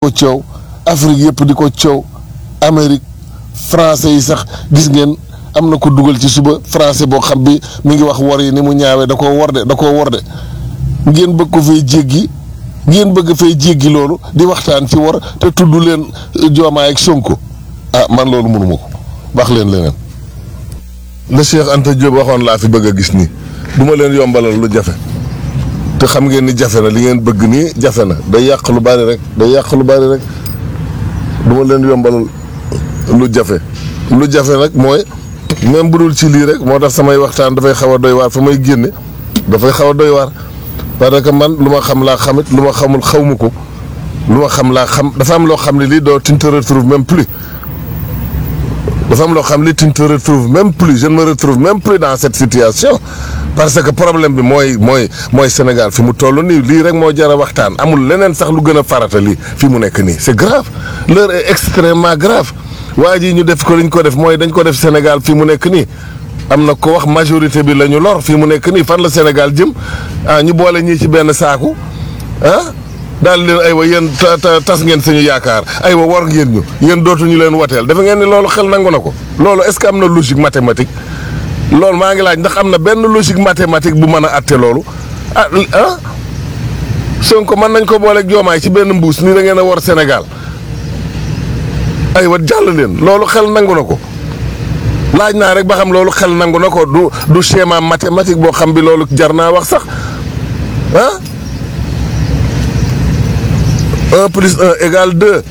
ko coow Afrique yëpp di ko coow Amérique français yi sax gis ngeen am na ko dugal ci suba français boo xam bi mi ngi wax wor yi ni mu ñaawee da koo wor de da koo wor de ngeen bëgg ko fay jéggi ngeen bëgg fay jéggi loolu di waxtaan ci wor te tudd leen Diomaye ak Sonko ah man loolu mënuma ko wax leen leneen le Cheikh Anta Diop waxoon laa fi bëgg a gis nii du ma leen yombalal lu jafe te xam ngeen ni jafe na li ngeen bëgg nii jafe na day yàq lu bari rek day yàq lu bari rek du ma leen yombalal lu jafe lu jafe nag mooy même bu dul ci lii rek moo tax samay waxtaan dafay xaw a doy waar fa may génne dafay xaw a doy waar parce que man lu ma xam laa xamit lu ma xamul xaw ma ko lu ma xam laa xam dafa am loo xam ne lii doo tu ne te retrouves même plus dafa am loo xam li tu ne te retrouves même plus je ne me retrouve même plus dans cette situation parce que problème bi mooy mooy mooy Sénégal fi mu toll nii lii rek moo jar a waxtaan amul leneen sax lu gën a farata lii fi mu nekk nii c'est grave l'heure est extrêmement grave waa ji ñu def ko li ñu ko def mooy dañ ko def Sénégal fi mu nekk nii am na ko wax majorité bi la ñu lor fii mu nekk nii fan la Sénégal jëm ah ñu boole ñii ci benn saaku ah daal leen aywa yéen tas ngeen suñu yaakaar aywa war ngeen ñu yéen dootuñu leen wateel dafa ngeen ni loolu xel nangu na ko loolu est-ce que am na logique mathématique loolu maa ngi laaj ndax am na benn logique mathématique bu mën a atte loolu ah ah Sonko mën nañ ko booleeg joomaay ci benn mbuus nii da ngeen a war Sénégal aywa jàll leen loolu xel nangu na ko laaj naa rek ba xam loolu xel nangu na ko du du schéma mathématique boo xam bi loolu jar naa wax sax ah un plus un égale deux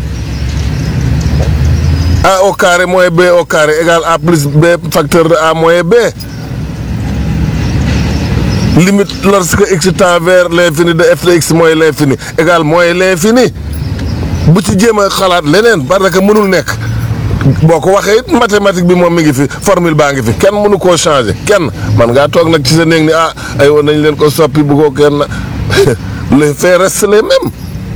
a au carré moins b au carré égale a plus b facteur de a moins b limite lorsque x tend vers l'infini de f de x moins l'infini égale moins l'infini bu ci jéem a xalaat leneen parce que mënul nekk boo ko waxee it mathématique bi moom mi ngi fi formule baa ngi fi kenn mënu koo changer kenn man ngaa toog nag ci sa néeg ni ah ay woon nañ leen ko soppi bu ko kenn les faits restent les mêmes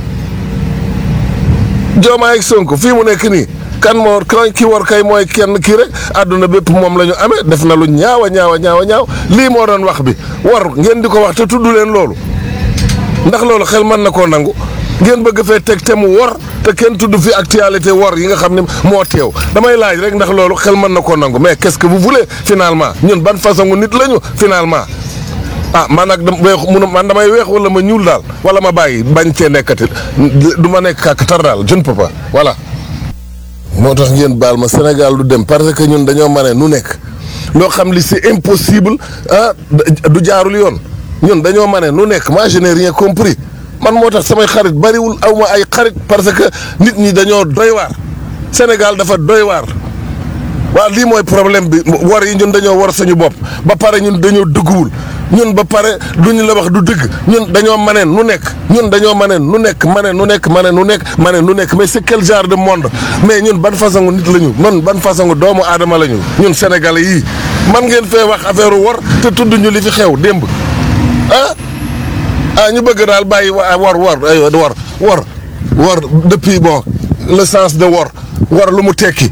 Diomaye ak Sonko fii mu nekk nii kan moo ki war kay mooy kenn kii rek àdduna bépp moom la ñu amee def na lu ñaawa ñaawa ñaawa ñaaw lii moo doon wax bi war ngeen di ko wax te tudd leen loolu ndax loolu xel mën na koo nangu ngeen bëgg fee teg te mu war te kenn tudd fi actualité war yi nga xam ne moo teew damay laaj rek ndax loolu xel mën na koo nangu mais qu'est-ce que vous voulez finalement ñun ban façon nit lañu finalement ah man nag weex mun man damay weex wala ma ñuul daal wala ma bàyyi bañ cee nekkati du ma nekk kàkkatar daal je ne peux pas voilà. moo tax ngeen baal ma Sénégal du dem parce que ñun dañoo mane nu nekk loo xam li c'est impossible ah du jaarul yoon ñun dañoo mane nu nekk moi je n'ai rien compris man moo tax samay xarit bariwul aw ma ay xarit parce que nit ñi dañoo doy waar Sénégal dafa doy waar. waaw lii mooy problème bi war yi ñun dañoo war suñu bopp ba pare ñun dañoo dëgguwul ñun ba pare lu ñu la wax du dëgg ñun dañoo maneen nu nekk ñun dañoo maneen nu nekk maneen nu nekk maneen nu nekk maneen nu nekk mais c'est quel genre de monde mais ñun ban façon nit la ñu man ban façon doomu aadama la ñu ñun sénégalais yii man ngeen fee wax affaire war te tudd ñu li fi xew démb ah ah ñu bëgg daal bàyyi war war ay war war war depuis bon le sens de war war lu mu tekki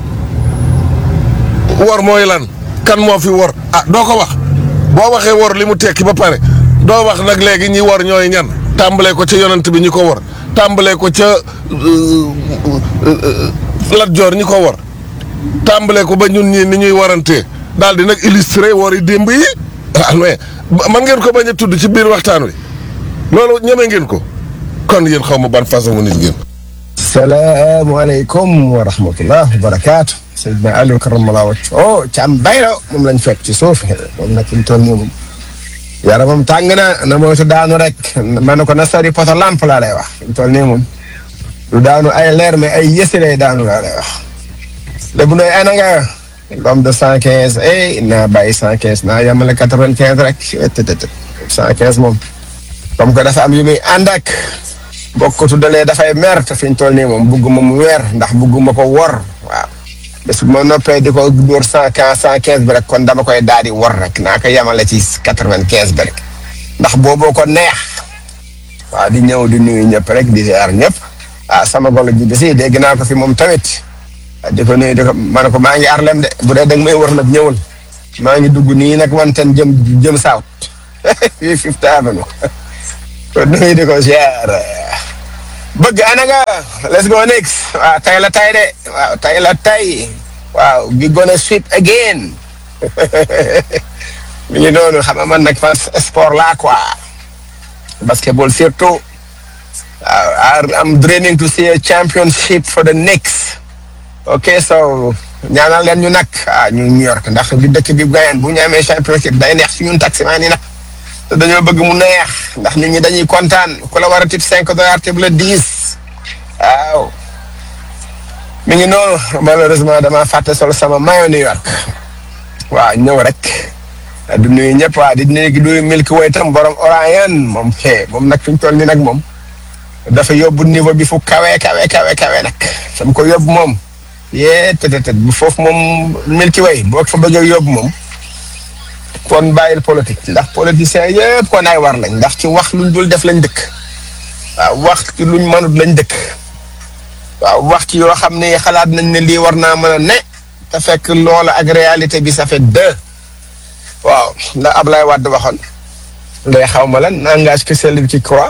wor mooy lan kan moo fi wor ah doo ko wax boo waxee wor li mu tekki ba pare doo wax nag léegi ñi wor ñooy ñan tàmbalee ko ca yonent bi ñi ko wor tàmbalee ko ca Lat Joor ñi ko wor tàmbalee ko ba ñun ñii ni ñuy warantee daal di nag illustré wor yi démb yi ah mais man ngeen ko bañ a tudd ci biir waxtaan wi loolu ñeme ngeen ko kon yéen xaw ma ban façon nit ngeen. salaamaaleykum wa rahmatullah wa barakaatu. Seydina Aliou karamallahu wajhahu oh Thiam Bayro moom lañ fekk ci suuf moom nag fi mu toll nii moom yaramam tàng na na moytu daanu rek ma ne ko na sori poto lamp laa lay wax fi mu toll nii moom du daanu ay leer mais ay yësi lay daanu laa lay wax. lébu nooy ana nga l'homme de cent quinze eh naa bàyyi cent quinze naa yemale quatre vingt quinze rek cent quinze moom comme que dafa am yu muy ànd ak boo ko tuddalee dafay mer te fi ñu toll nii moom bugguma mu weer ndax bugguma ko wor waaw. bés bu ma noppee di ko dóor cent quinze cent quinze bi rek kon dama koy daal di war rek naa ko yemale ci quatre vingt quinze bi rek ndax booboo ko neex waaw di ñëw di nuyu ñëpp rek di ziar ñëpp ah sama golo ji bi si dégg naa ko fi moom tamit di ko nuyu di ko ma ne ko maa ngi arlem de bu dee da nga may war nag ñëwul maa ngi dugg nii nag wanten jëm jëm south fii Fifth Avenue ko nuyu di ko ziar bëgg ana nga let's go next waaw tay la tay de waaw tay la tay waaw we gonna sweep again mi ngi noonu xam nga man nag fan sport laa quoi basketball surtout waaw I'm dreaming to see a championship for the Knicks ok so ñaanal leen ñu nag ah ñu New York ndax bi dëkk bi gayan bu ñu amee championship day neex si ñun taximaan yi nag te dañoo bëgg mu neex ndax nit ñi dañuy kontaan ku la war a tib cinq dollars tib la dix waaw mi ngi noonu malheureusement dama fàtte sol sama maillot New York waaw ñëw rek du nuyu ñëpp waa di nuyu du Milky Way tam borom Orion moom xee moom nag fi ñu toll nii nag moom dafa yóbbu niveau bi fu kawe kawe kawe kawe nag sam ko yóbbu moom yee tëtëtët bu foofu moom Milky Way boo fa bëggee yóbbu moom kon bàyyil politique ndax politiciens yëpp kon ay war lañ ndax ci wax luñ dul def lañ dëkk waaw wax ci luñ mënut lañ dëkk waaw wax ci yoo xam ne xalaat nañ ne lii war naa mën a ne te fekk loola ak réalité bi ça fait deux waaw ndax Ablaye Wade waxoon lay xaw ma lan n'engage que celui qui croit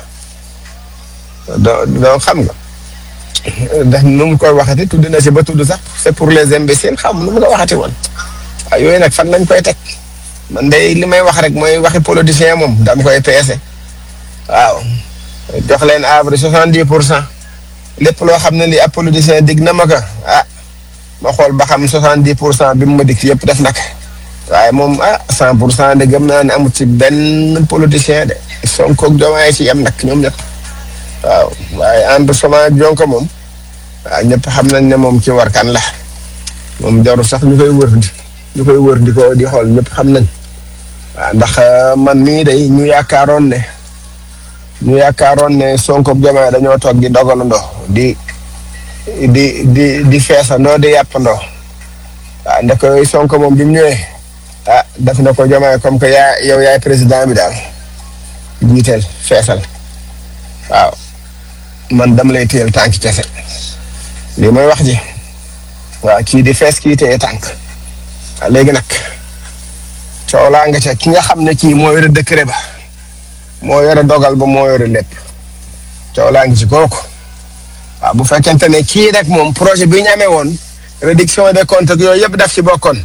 do donc xam nga ndax nu mu koy waxati tudd na si ba tudd sax c'est pour les imbéciles xam nu mu ko waxati woon waaw yooyu nag fan lañ koy teg man de li may wax rek mooy waxi politicien moom dama koy peese waaw jox leen average soixante dix pour cent lépp loo xam ne li ab politicien dig na ma ko ah ma xool ba xam soixante dix pour cent bi mu ma dig yëpp def nag waaye moom ah cent pour cent de gëm naa ne amut ci benn politicien de Sonko ak Diomaye ci yem nag ñoom ñëpp waaw waaye ànd sama jonko moom waaw ñëpp xam nañ ne moom ci warkan la moom jarul sax ñu koy wër di ñu koy wër di ko di xool ñëpp xam nañ waaw ndax man mii day ñu yaakaaroon ne ñu yaakaaroon ne Sonko ak Diomaye dañoo toog di dogalandoo di di di di feesandoo di yàppandoo waaw ndax Sonko moom bi mu ñëwee ah def na ko Diomaye comme que yaa yow yaay président bi daal jiiteel feesal waaw man dama lay téyel tànk kese lii mooy wax ji waaw kii di fees kii téye tànk waaw léegi nag coow laa nga ca ki nga xam ne kii moo yore décret ba moo yore dogal ba moo yore lépp coow laa ngi ci kooku waaw bu fekkente ne kii nag moom projet bi ñu amee woon réduction des comptes ak yooyu yëpp daf ci bokkoon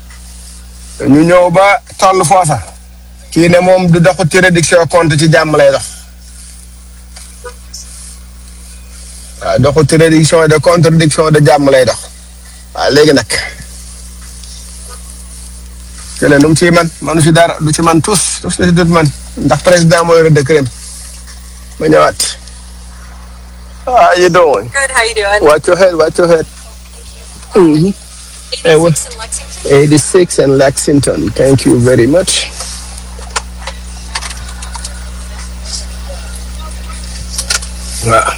ñu ñëw ba toll foofa kii ne moom du doxut ci réduction compte ci jàmm lay dox waaw doxut ci réduction de compte réduction de jàmm lay dox waaw léegi nag kële nu mu ciy man manu si dara du ci man tous tous na si dut man ndax président moo yore décret ma ñëwaat ah you doing Good. How you doing? watch your head watch your head Mhm. Hey, what- 86 in Lexington. 86 and Lexington thank you very much waaw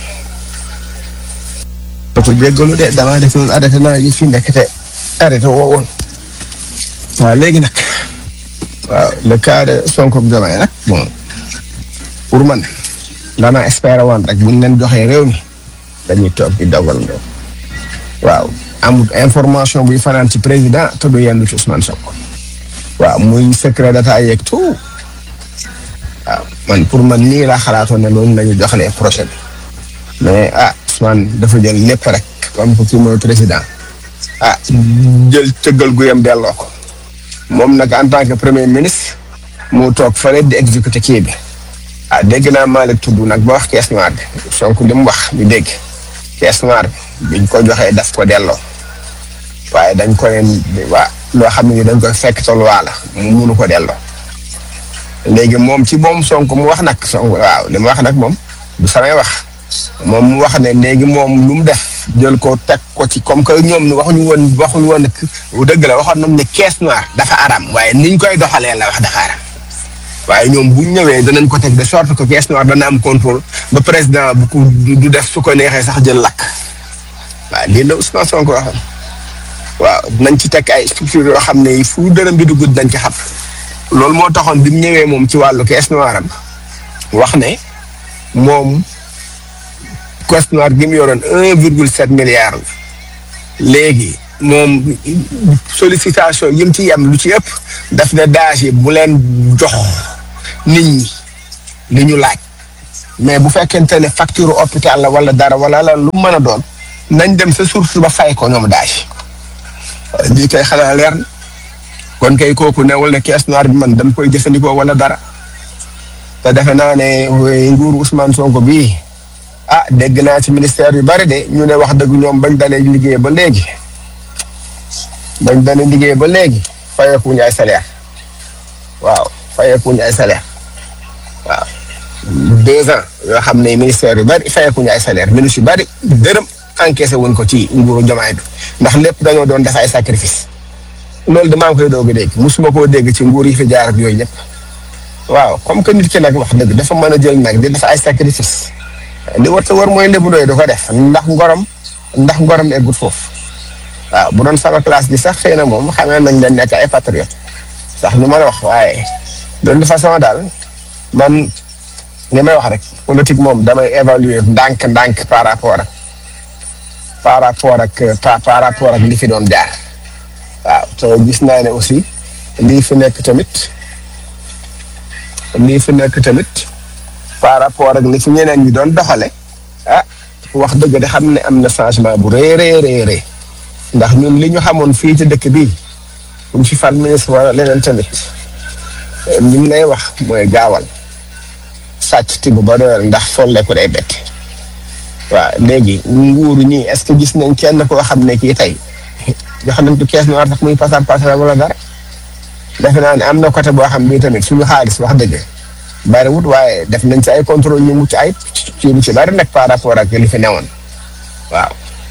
da ko jéggalu de damaa def noonu arrêté naa yi fi nekk te arrêté woo woon waaw léegi nag waaw le cas de Sonko ak Diomaye nag bon pour man dama espérer woon rek buñ leen joxee réew mi dañuy toog di dogal ndoo waaw amul information buy fanaan ci président te du yendu ci Ousmane Sonko waaw muy secret d'état yeeg tout waaw man pour man nii laa xalaatoon ne loolu la ñu joxalee projet bi mais ah Ousmane dafa jël lépp rek comme que kii mooy président ah jël cëggal guyam delloo ko moom nag en tant que premier ministre mu toog fële di exécuter kii bi ah dégg naa Malick tudd nag ba wax caisse noire bi Sonko li mu wax ñu dégg caisse noire bi biñ ko joxee daf ko delloo waaye dañ koy waa loo xam ne dañ koy fekk tolluwaa la mu munu ko delloo léegi moom ci moom Sonko mu wax nag Sonko waaw li mu wax nag moom du samay wax moom mu wax ne léegi moom lu mu def jël ko teg ko ci comme que ñoom waxuñu woon waxuñu woon ne dëgg la waxoon nañ ne caisse noire dafa aram waaye niñ koy doxalee la wax dafa aram waaye ñoom bu ñëwee danañ ko teg de sorte que caisse noire dana am contrôle ba président bu ko du def su ko neexee sax jël lakk waaw lii la Ousmane Sonko waxoon waaw nañ ci teg ay structure yoo xam ne fu dërëm bi dugg dañ ci xam loolu moo taxoon bi mu ñëwee moom ci wàllu caisse noire am wax ne moom caisse noire gi mu yoroon un virgule sept milliard léegi moom sollicitation yi mu ci yem lu ci ëpp daf ne daage yi bu leen jox nit ñi li ñu laaj mais bu fekkente ne facture hôpital la wala dara wala la lu mën a doon nañ dem sa source ba fay ko ñoom daaj lii kay xanaa leer na kon kay kooku newul ne caisse noire bi man dañ koy jëfandikoo wala dara te defe naa ne nguuru Ousmane Sonko bii ah dégg naa ci ministère yu bari de ñu ne wax dëgg ñoom bañ dalee liggéey ba léegi bañ dalee liggéey ba léegi fayeekuñu ay salaire waaw fayeekuñu ay salaire waaw deux ans yoo xam ne ministère yu bari fayeekuñu ay salaire ministre yu bari dërëm encaissé wuñ ko ci nguuru Diomaye bi ndax lépp dañoo doon def ay sacrifice loolu damaa ngi koy doog a dégg musuma koo dégg ci nguur yi fi jaar ak yooyu yëpp waaw comme que nit ki nag wax dëgg dafa mën a jël nag di def ay sacrifice li war ta war mooy lébu doy du ko def ndax ngorom ndax ngorom eggut foofu waaw bu doon sama classe bi sax xëy na moom xamee nañ leen nekk ay patriote sax lu ma la wax waaye de toute façon daal man li may wax rek politique moom damay évaluer ndànk-ndànk par rapport ak par rapport ak par rapport ak li fi doon jaar waaw te gis naa ne aussi lii fi nekk tamit lii fi nekk tamit par rapport ak ni fi ñeneen ñi doon doxale ah wax dëgg de xam ne am na changement bu rëy rëy rëy ndax ñun li ñu xamoon fii ci dëkk bii buñ fi fal ministre wala leneen tamit li mu lay wax mooy gaawal sàcc tibb ba doyal ndax folle ko day bett waaw léegi nguuru ñii est-ce que gis nañ kenn koo xam ne kii tey jox nañ ko caisse noire sax muy pasar pasar wala dara defe naa ne am na côté boo xam bii tamit suñu xaalis wax dëgg bariwut waaye def nañ ci ay contrôle ñu mucc ay ci lu ci bari nag par rapport ak li fi newoon waaw.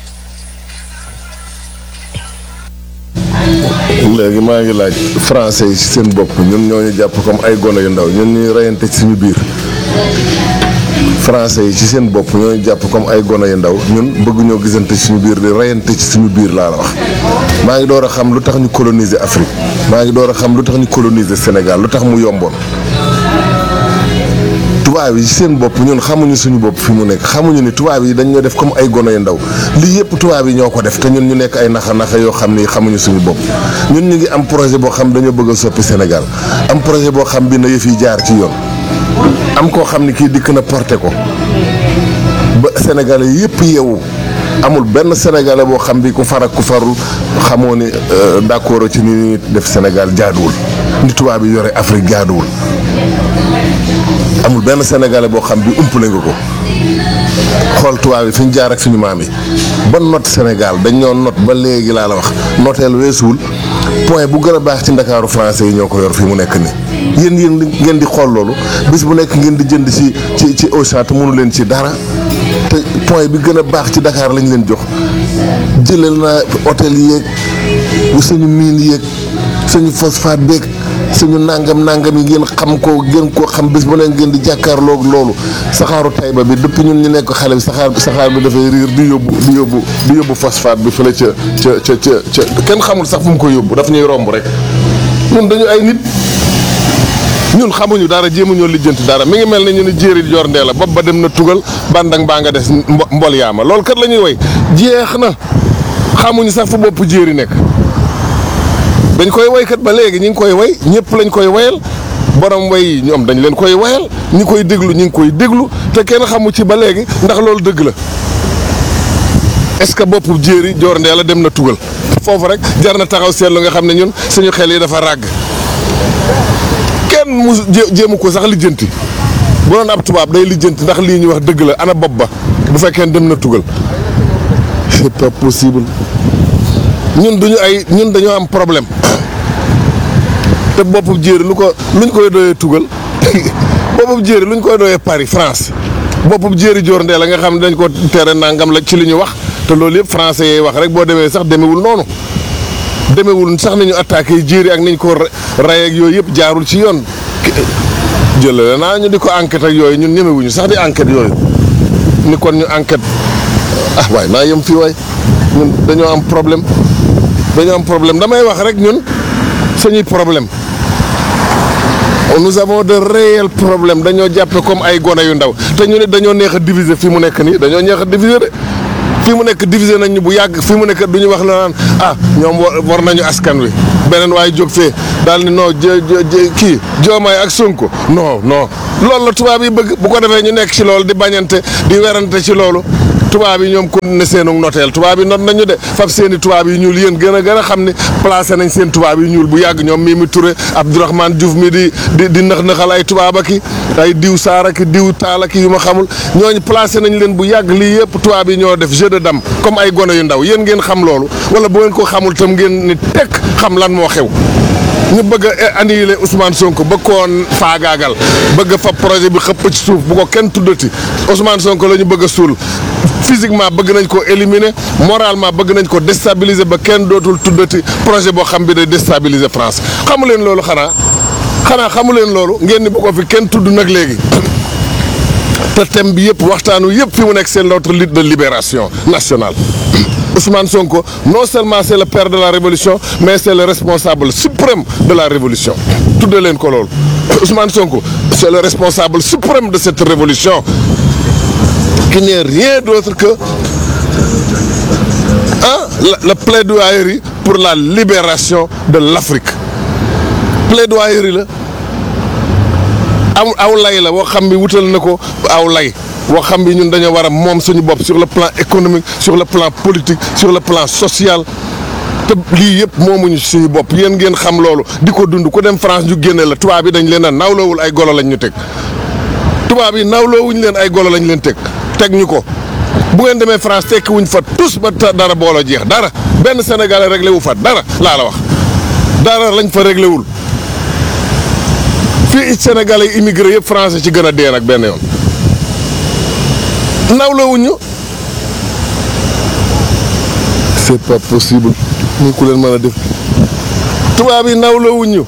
léegi maa ngi laaj français yi ci seen bopp ñun ñoo ñu jàpp comme ay gone yu ndaw ñun ñuy reyante ci suñu biir français yi ci seen bopp ñoo ñu jàpp comme ay gone yu ndaw ñun bëgguñoo gisante ci suñu biir di reyante ci suñu biir laa la wax. maa ngi door a xam lu tax ñu coloniser Afrique maa ngi door a xam lu tax ñu coloniser Sénégal lu tax mu yomboon. tubaab yi seen bopp ñun xamuñu suñu bopp fi mu nekk xamuñu ni tubaab yi dañ ñoo def comme ay gone yu ndaw lii yëpp tubaab yi ñoo ko def te ñun ñu nekk ay naxa naxa yoo xam ni xamuñu suñu bopp ñun ñu ngi am projet boo xam dañoo bëgg a soppi Sénégal am projet boo xam bi na yëf yi jaar ci yoon am koo xam ni kii dikk na porté ko ba Sénégalais yëpp yeewu amul benn Sénégalais boo xam bi ku far ak ku farul xamoo ni d'accord ci ni def Sénégal jaaduwul ni tubaab yi yore Afrique jaaduwul amul benn sénégalais boo xam bi umpale nga ko xool tubaab yi fi ñu jaar ak suñu maam yi ba not Sénégal dañ ñoo not ba léegi laa la wax noteel weesuwul point bu gën a baax ci ndakaaru français yi ñoo ko yor fi mu nekk nii. yéen yéen ngeen di xool loolu bis bu nekk ngeen di jënd ci ci ci Auchan te mënu leen ci dara te point bi gën a baax ci Dakar lañ leen jox jëlal naa hôtel yeeg bu suñu mine yeeg suñu phosphate beeg. suñu nangam nangam yi ngeen xam ko ngeen koo xam bés bu ne ngeen di jàkkaarloog loolu saxaaru Tayba bi depuis ñun ñu nekk xale bi saxaar saxaar bi dafay riir di yóbbu di yóbbu di yóbbu phosphate bi fële ca ca ca ca ca kenn xamul sax fu mu ko yóbbu daf ñuy romb rek ñun dañu ay nit ñun xamuñu dara jéemuñoo lijjanti dara mi ngi mel ne ñu ne jéeri jor ndee la bopp ba dem na tugal bandang baa nga des mbol yaama loolu kat la ñuy woy jeex na xamuñu sax fu bopp jéeri nekk dañ koy woykat ba léegi ñi ngi koy woy ñëpp lañ koy woyal borom way yi ñoom dañ leen koy woyal ñi koy déglu ñi ngi koy déglu te kenn xamu ci ba léegi ndax loolu dëgg la est-ce que boppu jéeri joor ndee la dem na tugal foofu rek jar na taxaw seetlu nga xam ne ñun suñu xel yi dafa ràgg kenn mu jéemu ko sax lijjanti bu doon ab tubaab day lijjanti ndax lii ñu wax dëgg la ana bopp ba bu fekkee dem na tugal c'est pas possible ñun duñu ay ñun dañoo am problème te boppu jéeri lu ko luñ koy doyee tugal boppu jéeri luñ koy doyee Paris France boppu jéeri joor ndee la nga xam ne dañ ko tere nangam la ci li ñu wax te loolu yëpp français yee wax rek boo demee sax demewul noonu demewul sax nañu attaqué jéeri ak niñ ko ray ak yooyu yëpp jaarul ci yoon jëlale naa ñu di ko enquête ak yooyu ñun ñemewuñu sax di enquête yooyu ni kon ñu enquête ah waay naa yem fii waay ñun dañoo am problème dañoo am problème damay wax rek ñun suñuy problème nous avons de réels problèmes dañoo jàppe comme ay gone yu ndaw te ñu ne dañoo neex a diviser fi mu nekk nii dañoo neex a diviser de fii mu nekk divisé nañ ñu bu yàgg fii mu nekk du ñu wax la naan ah ñoom war nañu askan wi beneen waaye jóg fee daal ni non jë jë kii Diomaye ak Sonko non non loolu la tubaab yi bëgg bu ko defee ñu nekk ci loolu di bañante di werante ci loolu tubaab yi ñoom continué seenu noteel tubaab yi not nañu de fab seeni tubaab yi ñuul yéen gën a gën a xam ni placé nañ seen tubaab yi ñuul bu yàgg ñoom Mimi Touré Abdourahmane Diouf mi di di di nëx-nëxal ay tubaab ak i ay diw saar ak diw taal ak yu ma xamul ñooñu placé nañ leen bu yàgg lii yëpp tubaab yi ñoo def jeu de dame comme ay gone yu ndaw yéen ngeen xam loolu wala bu ngeen ko xamul tam ngeen ni tekk xam lan moo xew ñu bëgg a annuler Ousmane Sonko bëgg koon faagaagal bëgg fa projet bi xëpp ci suuf bu ko kenn tuddati Ousmane Sonko la ñu bëgg a suul physiquement bëgg nañ ko éliminer moralement bëgg nañ ko déstabiliser ba kenn dootul tuddati projet boo xam bi day déstabiliser France xamu leen loolu xanaa xanaa xamu leen loolu ngeen ni bu ko fi kenn tudd nag léegi te thème bi yëpp waxtaanu yëpp fi mu nekk c'est notre lutte de libération nationale Ousmane Sonko non seulement c'est le père de la révolution mais c'est le responsable suprême de la révolution tudde leen ko loolu Ousmane Sonko c'est le responsable suprême de cette révolution qui n'est rien d'autre que ah la, la plaidoyerie pour la libération de l'Afrique plaidoyerie la aw aw lay la woo xam bi wutal na ko aw lay woo xam bi ñun dañoo war a moom suñu bopp sur le plan économique sur le plan politique sur le plan social te lii yëpp moomuñu suñu bopp yéen ngeen xam loolu di ko dund ku dem France ñu génne la tubaab yi dañ leen a nawloowul ay golo lañ ñu teg tubaab yi nawloowuñ leen ay golo lañ leen teg teg ñu ko bu ngeen demee France tekki wuñ fa tous ba dara booloo jeex dara benn Sénégalais réglé wu fa dara laa la wax dara lañ fa réglé wul fii Sénégalais yi immigré yëpp français ci gën a dee nag benn yoon nawlawuñ ñu c'est pas possible ñu ku leen mën a def tubaab yi nawlawuñ ñu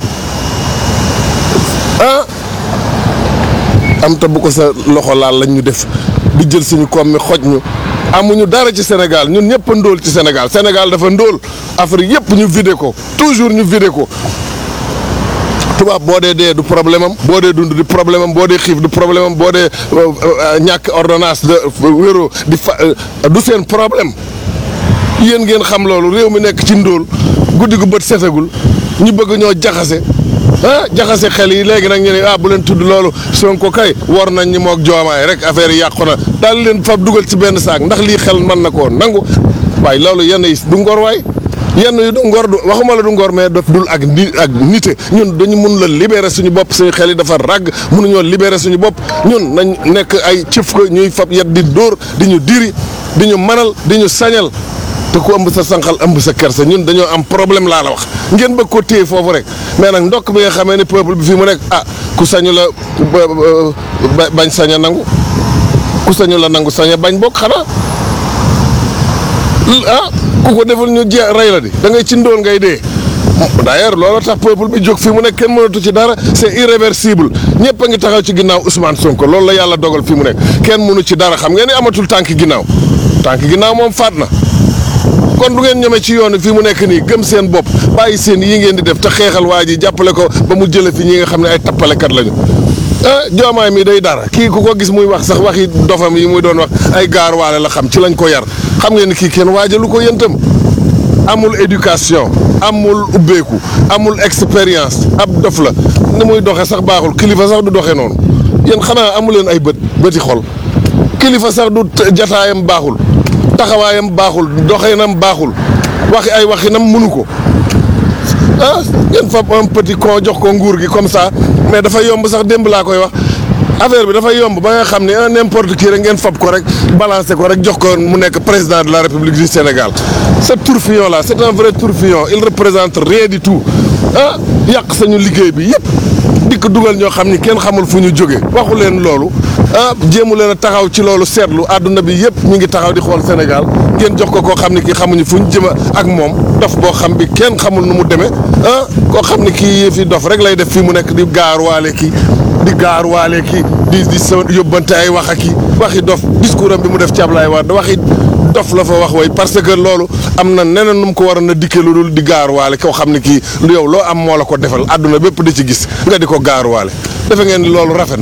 ah am ta bu ko sa loxo laal lañ ñu def di jël suñu koom mi xoj ñu amuñu dara ci Sénégal ñun ñëpp a ndóol ci Sénégal Sénégal dafa ndóol Afrique yëpp ñu vidé ko toujours ñu vidé ko tubaab boo dee dee du problème am boo dee dund di problème am boo dee xiif du problème am boo dee ñàkk ordonnance de wéro di fa du seen problème yéen ngeen xam loolu réew mi nekk ci ndóol guddi gu bët setagul ñu bëgg ñoo jaxase ah jaxase xel yi léegi nag ñu ne ah bu leen tudd loolu Sonko kay war nañ ñi moog joomaay rek affaire yi yàqu na daal leen fab dugal ci benn saak ndax lii xel mën na koo nangu waaye loolu yenn yi du ngor waay yenn yi du ngor du waxuma la du ngor mais daf dul ak ni ak nite ñun dañu mun la libérer suñu bopp suñu xel yi dafa ràgg mënuñoo libérer suñu bopp ñun nañ nekk ay cëf ko ñuy fab yet di dóor di ñu diri di ñu manal di ñu sañal te ku ëmb sa sànqal ëmb sa kersa ñun dañoo am problème laa la wax ngeen bëgg ko téye foofu rek mais nag ndokk bi nga xamee ni peuple bi fii mu nekk ah ku sañu la bañ sañ a nangu ku sañu la nangu sañ a bañ bokk xanaa ah ku ko deful ñu jeex rey la di da ngay ci ndóol ngay dee d'ailleurs loolu tax peuple bi jóg fii mu nekk kenn mënatu ci dara c'est irréversible ñëpp a ngi taxaw ci ginnaaw Ousmane Sonko loolu la yàlla dogal fii mu nekk kenn mënu ci dara xam ngeen ni amatul tànk ginnaaw tànk ginnaaw moom faat na kon du ngeen ñeme ci yoon fii mu nekk nii gëm seen bopp bàyyi seen yi ngeen di def te xeexal waa ji jàppale ko ba mu jële fi ñi nga xam ne ay tappalekat lañu ah joomaay mi day dara kii ku ko gis muy wax sax waxi dofam yi muy doon wax ay gaar waale la xam ci lañ ko yar xam ngeen ni kii kenn waajalu ko yëntam amul éducation amul ubbeeku amul expérience ab dof la ni muy doxe sax baaxul kilifa sax du doxe noonu yéen xanaa amu leen ay bët bëti xol kilifa sax du jataayam baaxul taxawaayam baaxul doxinam baaxul waxi ay waxinam mënu ko ah ngeen fab un petit con jox ko nguur gi comme ça mais dafa yomb sax démb laa koy wax affaire bi dafa yomb ba nga xam ne n'importe qui rek ngeen fab ko rek balancer ko rek jox ko mu nekk président de la République du Sénégal ce tourbillon là c'est un vrai tourbillon il représente rien du tout ah yàq sañu liggéey bi yëpp dikk dugal ñoo xam ni kenn xamul fu ñu jóge waxu leen loolu ah jéemu leen a taxaw ci loolu seetlu àdduna bi yëpp ñu ngi taxaw di xool Sénégal ngeen jox ko koo xam ni kii xamuñu fu ñu jëm ak moom dof boo xam bi kenn xamul nu mu demee ah koo xam ni kii fi dof rek lay def fii mu nekk di gaaruwaale kii di gaaruwaale kii di di sa yóbbante ay wax ak i waxi dof discours am bi mu def ci Ablaye Wade waxi dof la fa wax way parce que loolu am na neneen nu mu ko waroon a dikkee lu dul di gaaruwaale koo xam ni kii lu yow loo am moo la ko defal àdduna bépp di ci gis nga di ko gaaruwaale defe ngeen ni loolu rafet na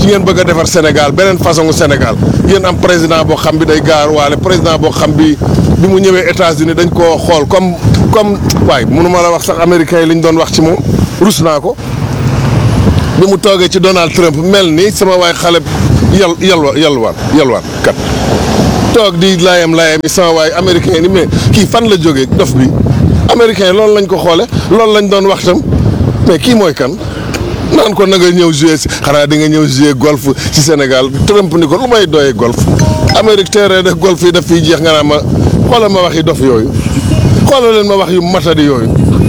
ci ngeen bëgg a defar Sénégal beneen façon gu Sénégal yéen am président boo xam bi day gaar waale président boo xam bi bi mu ñëwee États-Unis dañ koo xool comme comme waaye mënu ma la wax sax américains yi li ñu doon wax ci moom rus naa ko bi mu toogee ci Donald Trump mel ni sama waay xale yal yalwa yalwaan yalwaan kat toog di layam layam yi sama waay américain yi ni mais kii fan la jógee dof bi américain yi loolu lañ ko xoole loolu lañ doon wax tam mais kii mooy kan naan ko na nga ñëw jouer si xanaa di nga ñëw jouer golf ci Sénégal Trump ni ko lu may doyee golf Amérique terrain de golf yi daf fiy jeex nga naa ma xoolal ma wax yi dof yooyu xoolal leen ma wax yu matadi yooyu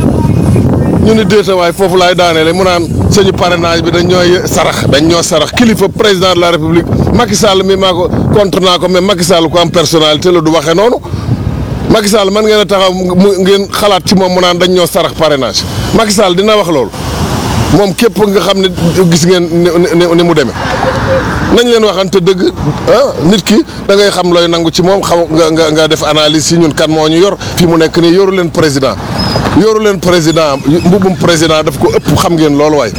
ñu ni déetawaay foofu laay daaneele mu naan suñu parrainage bi dañ ñooy sarax dañ ñoo sarax kilifa président de la république Macky Sall mi maa ko contre naa ko mais Macky Sall ko am personnalité la du waxee noonu Macky Sall man ngeen a taxaw mu ngeen xalaat ci moom mu naan dañ ñoo sarax parrainage Macky Sall dina wax loolu moom képp nga xam ne gis ngeen ni mu demee nañ leen waxante dëgg ah nit ki da ngay xam looy nangu ci moom xam nga nga nga def analyse yi ñun kan moo ñu yor fi mu nekk nii yoru leen président yoru leen président mbubum président daf ko ëpp xam ngeen loolu waay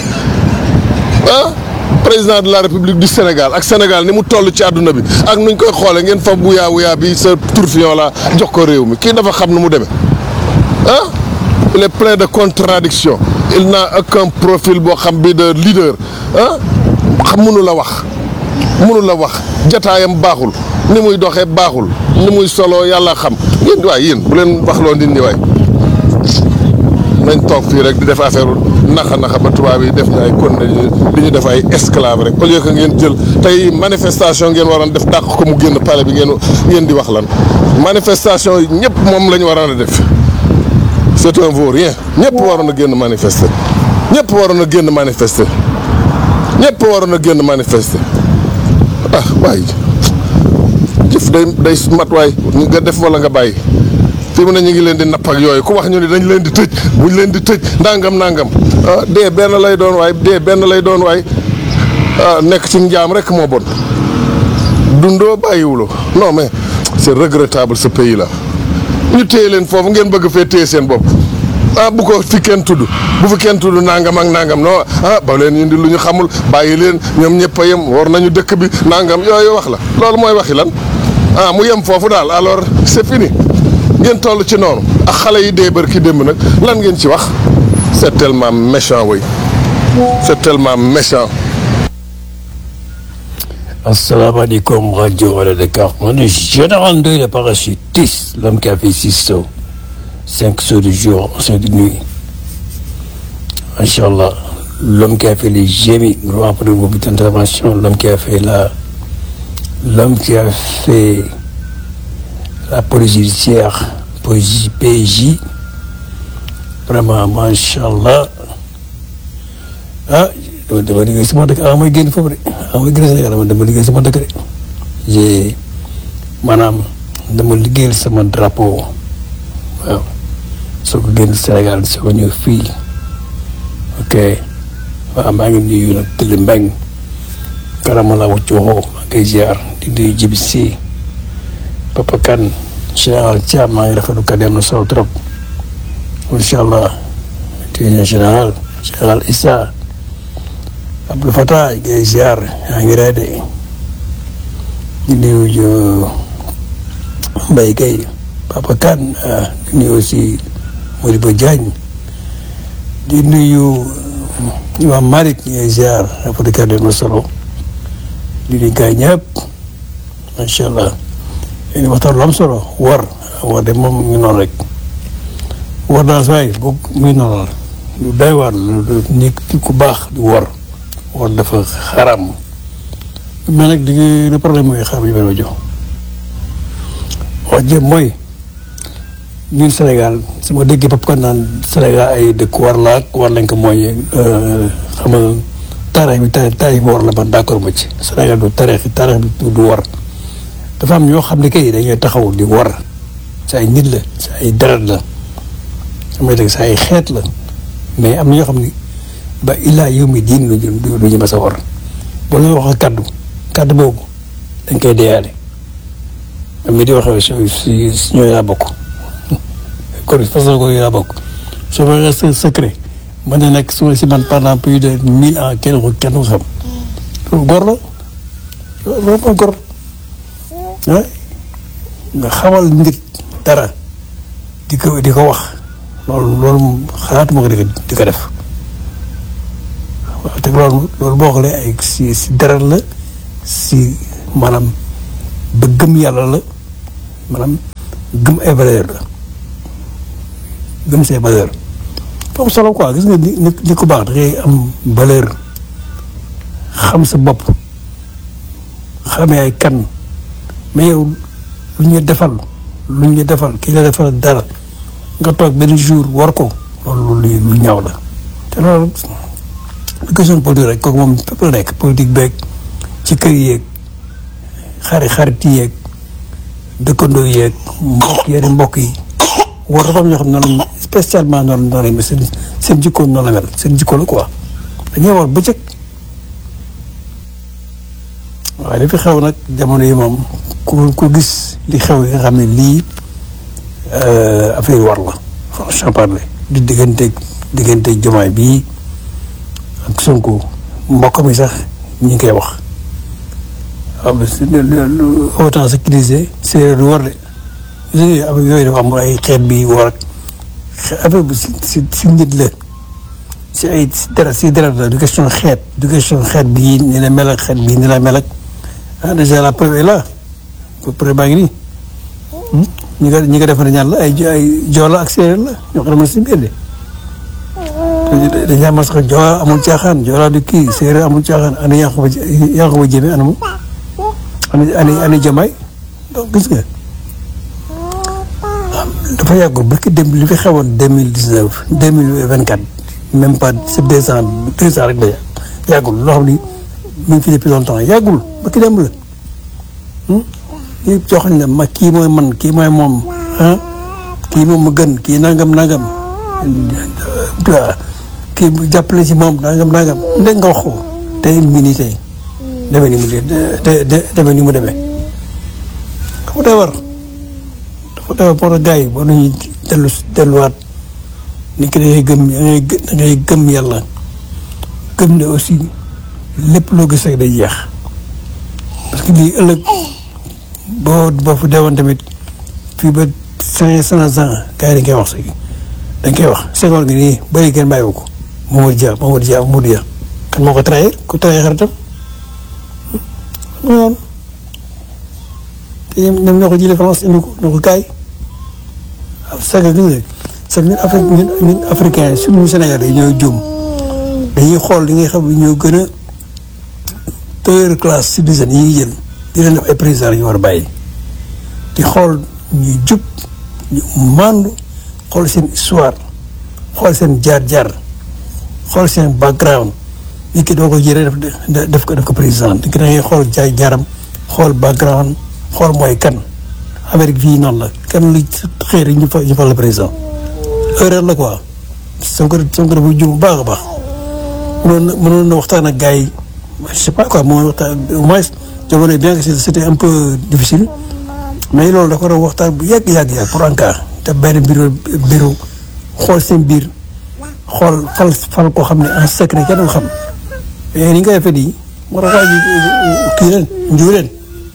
ah président de la république du Sénégal ak Sénégal ni mu toll ci àdduna bi ak nuñ koy xoole ngeen fa wuyaa wuyaa bi sa turfion la jox ko réew mi kii dafa xam nu mu demee ah il est plein de contradictions il n'a aucun profil boo xam bi de leader ah xam mënu la wax mënu la wax jataayam baaxul ni muy doxee baaxul ni muy solo yàlla xam yéen waay yéen bu leen wax loo nit ñi waay nañ toog fii rek di def affaire naxa naxa ba tubaab yi def ñu ay kon di ñu def ay esclave rek au lieu que ngeen jël tey manifestation ngeen waroon def dàq ko mu génn palais bi ngeen ngeen di wax lan manifestation yi ñëpp moom la ñu waroon a def c'est un vaurien ñëpp waroon a génn manifester ñëpp waroon a génn manifester ñëpp waroon a génn manifester ah waay jëf day day mat waay nga def wala nga bàyyi fii mu ne ñu ngi leen di napp ak yooyu ku wax ñu ne dañ leen di tëj buñ leen di tëj ndàngam ndàngam ah dee benn lay doon waay dee benn lay doon waay ah nekk ci njaam rek moo bon dundoo bàyyiwuloo non mais c'est regrettable ce pays là ñu téye leen foofu ngeen bëgg fee téye seen bopp ah bu ko fi kenn tudd bu fi kenn tudd nangam ak nangam non ah ba leen indi lu ñu xamul bàyyi leen ñoom ñëpp a yem war nañu dëkk bi nangam yooyu wax la loolu mooy waxi lan ah mu yem foofu daal alors c'est fini ngeen toll ci noonu ak xale yi dee bër ki démb nag lan ngeen ci wax c'est tellement méchant oui c'est tellement méchant asalaamaaleykum rajo Wala Dakar man de général Ndoye le parachutiste l'homme qui a fait six sauts cinq sauts de jour cinq de nuit macha allah l'homme qui a fait les gémis grand prix boobu d'intervention l'homme qui a fait la l'homme qui a fait la police judiciaire police PJ vraiment macha allah ah dama dama liggéey sama dëkk ah mooy génn foofu de ah mooy génn Sénégal man dama liggéey sama dëkk de j'ai maanaam dama liggéeyal sama drapeau waaw soo ko génn Sénégal soo ko ñëw fii ok waaw maa ngi nuyu nag Télé Mbeng karamala waccu waxoo maa ngi koy ziar di nuyu Jibi Si Papa Kane général Thiam maa ngi rafetlu kàddu am na solo trop incha allah di général général Issa Abdou Fatah ngay ziar yaa ngi rey de di nuyu Mbaye Gueye Papa Kane di nuyu aussi Modibo Diagne di nuyu Imam Malick ngay ziar rafetlu kàddu am na solo di nuyu gars ñëpp macha allah. yéen waxtaan lu am solo war war de moom mu ngi noonu rek war daal saa yi boog mu ngi noonu lu doy waar nit ku baax di war war dafa xaram mais nag di nga le problème mooy xaram yi ma jox wax jëm mooy ñun Sénégal su ma déggee papa naan Sénégal ay dëkk war la ak war lañ ko mooy xam nga taarix bi taarix taarix bi war la man d'accord ma ci Sénégal du taarix taarix bi du war dafa am ñoo xam ne kay dañuy taxaw di war sa ay nit la sa ay deret la damay dégg sa ay xeet la mais am na ñoo xam ne ba illaa yow mi diin lu ñu lu ñu mas a war bu la wax kaddu kaddu boobu dañ koy deyaale am mi di waxee si si ñooy laa bokk kon façon ko laa bokk soo ma sa secret mën na nekk su ma si man pendant plus de mille ans kenn ko kenn ko xam loolu góor la loolu mooy góor ah nga xamal nit dara di ko di ko wax loolu loolu xalaatuma ko di ko di ko def waaw te loolu loolu boo xoolee ay si si dara la si maanaam ba gëm yàlla la maanaam gëm ay valeur la gëm say valeur foofu solo quoi gis nga ni ni ko baax da ngay am valeur xam sa bopp xamee ay kan mais yow lu ñu defal lu ñu defal kii la defal dara nga toog benn jour war ko loolu lu lu ñaaw la te loolu lu question politique rek kooku moom fépp la nekk politique beeg ci kër yeeg xarit xarit yeeg dëkkandoo yeeg mbokk yeneen mbokk yi war dafa am ñoo xam ne noonu spécialement noonu noonu mais seen seen jikko noonu la mel seen jikko la quoi dañuy war bëccëg waaye li fi xew nag jamono yi moom ku ku gis li xew yi nga xam ne lii affaire war la franchement parler di diggante diggante jomaay bii ak Sonko mbokk mi sax ñi ngi koy wax waaw autant sécuriser séeréer du war de yooyu dafa am ay xeet bi war ak affaire bi si si si nit la si ay si dara si dara la du question xeet du question xeet bii ni la mel ak xeet bii ni la mel ak ah déjà la preuve est là preuve baa ngi nii ñi nga ñi nga defoon ñaan la ay ay joola ak séeréer la ñoo xam ne si biir de dañuy amal sax joola amul caaxaan joola du kii séeréer amul caaxaan ana yaa ko yaa ko jëmee ana mu ana ana ana jamaay donc gis nga dafa yàggul ba ki dem li fi xewoon deux mille dix neuf deux mille vingt quatre même pas c'est deux ans deux ans rek la yàggul loo xam ni mu ngi fi depuis longtemps yàggul ba ki dem la ñi jox ne ma kii mooy man kii mooy moom ah kii moom mu gën kii nangam nangam kii jàppale ci moom nangam nangam ndeg nga wax ko tey mi nii tey demee ni mu demee ni mu demee dafa doy war dafa doy war pour gars yi war nañu dellu delluwaat ni ki dangay gëm da ngay gëm yàlla gëm ne aussi lépp loo gis rek day jeex parce que lii ëllëg boo boo fa deewoon tamit fii ba cinq cent ans gars yi dañ koy wax si dañ koy wax Senghor gi nii bëri kenn bàyyiwu ko Mamadou Dia Mamadou Dia Mamadou Dia kan moo ko trahir ku trahir xaritam noonu te ñoom ñoo ko jëlee France indi ko ñoo ko kaay sag gis nga sag ñun Afrique ñun ñun africain suñu Sénégal yi ñoo juum dañuy xool li nga xam ne ñoo gën a première classe citoyenne yi ñuy jël di leen def ay président yu war a bàyyi di xool ñu jub ñu màndu xool seen histoire xool seen jaar-jaar xool seen background nit ki doo ko jëlee def def ko def ko président nit ki da ngay xool jaay jaaram xool background xool mooy kan Amérique fii noonu la kan lu xëy rek ñu fa ñu fa la président erreur la quoi Sonko Sonko dafa jub bu baax a baax mënoon na mënoon na waxtaan ak gars yi je sais pas quoi moo waxtaan au moins jamono bien que c'était un peu difficile mais loolu da ko doon waxtaan bu yàgg yàgg yàgg pour en cas te benn bureau bureau xool seen biir xool fal fal koo xam ne en secret kenn du xam mais ni nga defee nii moo tax waa ji kii leen njiw leen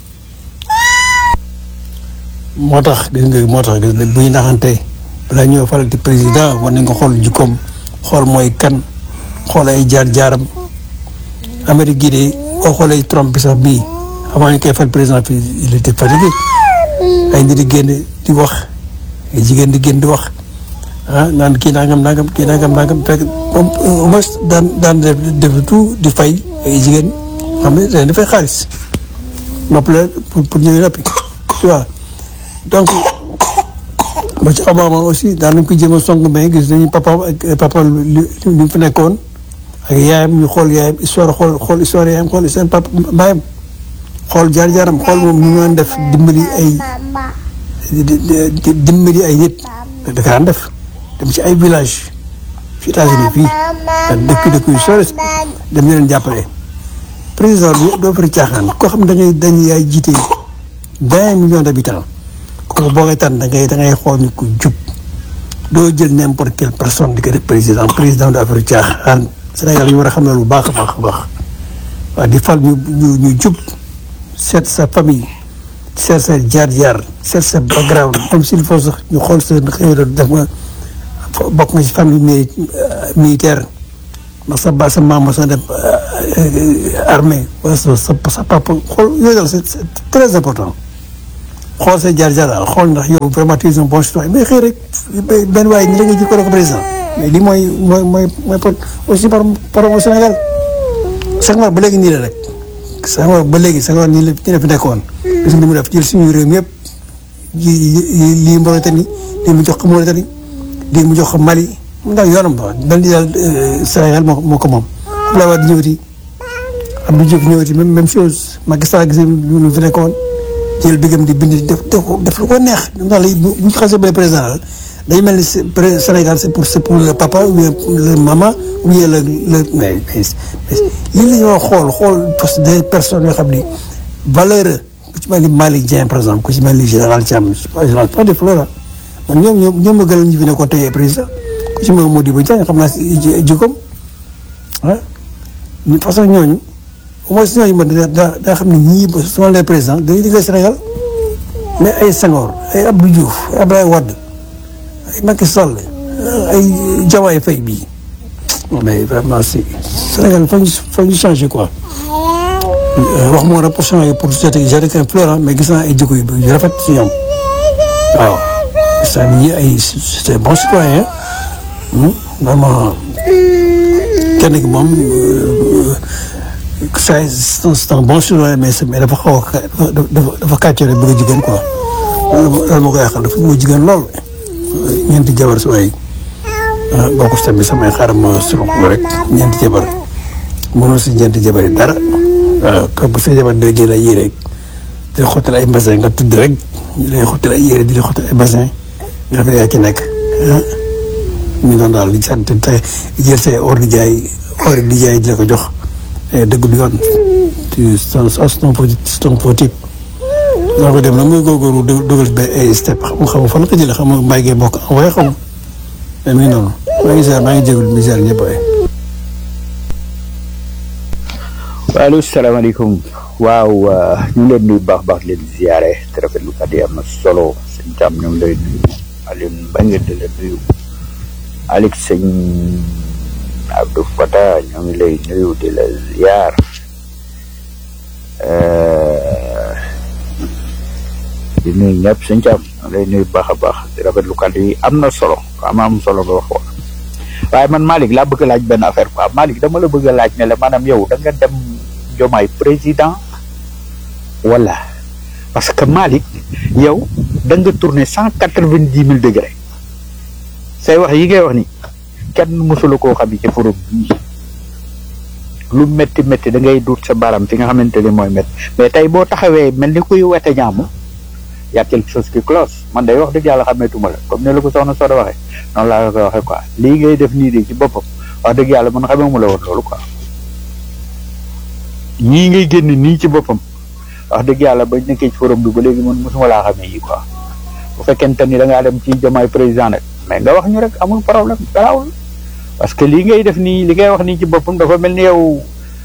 moo tax gis nga moo tax gis nga bu ñu naxante balaa ñëw falati président war nañ ko xool jikkoom xool mooy kan xool ay jaar-jaaram Amérique gii de boo xoolee Trump bi sax bii avant ñu koy fal président fii il était fatigué ay nit di génn di wax ay jigéen di génn di wax ah naan kii nangam nangam kii nangam nangam fekk moom au moins daan daan def def tout di fay ay jigéen xam ne dañ dafay xaalis nopp la pour pour ñëw noppi tu vois donc ba ci Obama aussi daan nañ ko jéem a song mais gis nañu papa ak papa li li mu fi nekkoon ak yaayam ñu xool yaayam histoire xool xool histoire yaayam xool seen papa baayam xool jaar-jaaram xool moom ñu ngi def dimbali ay dimbali ay nit da daan def dem ci ay village fi États-Unis fii ak dëkk dëkk yu sore dem ñu leen jàppale président bi doo fari caaxaan koo xam da ngay dañ yaay jiite vingt millions d'habitants kooku boo koy tànn da ngay da ngay xool ñu ko jub doo jël n'importe quelle personne di ko def président président de affaire caaxaan Sénégal yi war a xam ne lu baax a baax a baax waaw di fal ñu ñu ñu jub seet sa famille seet sa jaar-jaar seet sa background même s'il faut sax ñu xool sa xëy na def nga bokk nga ci famille mili militaire ndax sa ba sa maam sa def armée wala sa sa sa papa xool yooyu daal c'est c'est très important xool sa jaar-jaar daal xool ndax yow vraiment tu es un bon citoyen mais xëy rek benn waaye ni la nga jikko ko président mais lii mooy mooy mooy mooy aussi par par au Sénégal Senghor ba léegi nii la rek Senghor ba léegi Senghor nii la nii la fi nekkoon gis nga ni mu def jël suñu réew mi yëpp ji lii Mauritanie lii mu jox ko Mauritanie lii mu jox ko Mali mu daal yoonam ba daal di daal Sénégal moo moo ko moom Abdoulaye Wade ñëwati Abdou Diouf ñëwati même même chose Macky Sall gis lu fi nekkoon jël bigam di bind def def lu ko neex ndax bu ñu xasee ba président la day mel ni Sénégal c'est pour c'est pour le papa ou bien le maman ou bien le le mais mais lii la ñu war a xool xool parce que des personnes yoo xam ni valeur ku ci mel ni Malick Dieng par exemple ku ci mel ni général Thiam général pas de fleur man ñoom ñoom ñoom la gën a ñu fi nekkoon tey président ku ci mel ni Modibo Dieng xam naa si jikkoom ah ñu façon ñooñu au moins ñooñu man daa daa xam ne ñii su ma lee président dañuy liggéey Sénégal mais ay Senghor ay Abdou Diouf ay Abdoulaye Wade ay Macky Sall ay Diomaye Faye bii mais vraiment c'est Sénégal fa ñu fa ñu changé quoi wax moo rek pour changer pour jeter jeter qu'un fleur mais gis naa ay jikko yu rafet si ñoom waaw gis naa ñi ay c'est bon citoyen vraiment kenn ki moom ça c'est un bon citoyen mais mais dafa xaw a dafa dafa kàccoore bëgg a jigéen quoi loolu moo koy yàqal dafa bëgg jigéen lool ñeenti jabar su ay boo ko tamit samay xaaral ma surux rek ñeenti jabar mënoo si ñeenti jabar yi dara waaw comme bu sa jabar dina génn ay yére di la xottal ay bassin nga tudd rek di lay xottal ay yére di la xottal ay bassin nga xam ne yaa ci nekk ah ñu doon daal di sant te jël say or di jaay or di jaay di la ko jox dëgg du yoon ci son son son politique maa ko dem nag muy góorgóorlu dugal ba ay step xam nga xam nga fan la ko jëlee xam nga mbay gee bokk envoyé xam mais mi ngi noonu maa ngi ziar maa ngi jégalu mi ziar ñëpp waaye. waaleykum salaamaaleykum waaw ñu ngi leen nuyu baax baax leen ziare te rafetlu kat yi am na solo sëñ Thiam ñu ngi lay nuyu Alioune Mbengue di la nuyu Alex sëñ Abdou Fata ñu ngi lay nuyu di la ziar di nuyu ñëpp sëñ Thiam ñu lay nuyu baax a baax di rafetlu kat yi am na solo am am solo nga wax waaye man Malick laa bëgg a laaj benn affaire quoi Malick dama la bëgg a laaj ne la maanaam yow da nga dem jomaay président wala parce que Malick yow da nga tourné cent quatre vingt dix mille degré say wax yi ngay wax ni kenn mësula koo xam ci forum bii lu métti métti da ngay duut sa baram fi nga xamante ni mooy métti mais tey boo taxawee mel ni kuy wete ñaamu y a quelque chose qui cloche man day wax dëgg yàlla xameetuma la comme ne la ko soxna Soda waxee noonu laa koy waxee quoi lii ngay def nii de ci boppam wax dëgg yàlla man xamee mu la woon loolu quoi ñii ngay génn nii ci boppam wax dëgg yàlla bañ nekkee ci forum bi ba léegi man mosuma laa xamee yi quoi bu fekkente ni da ngaa dem ci jamaay président nag mais nga wax ñu rek amul problème garaawul parce que lii ngay def nii li ngay wax nii ci boppam dafa mel ni yow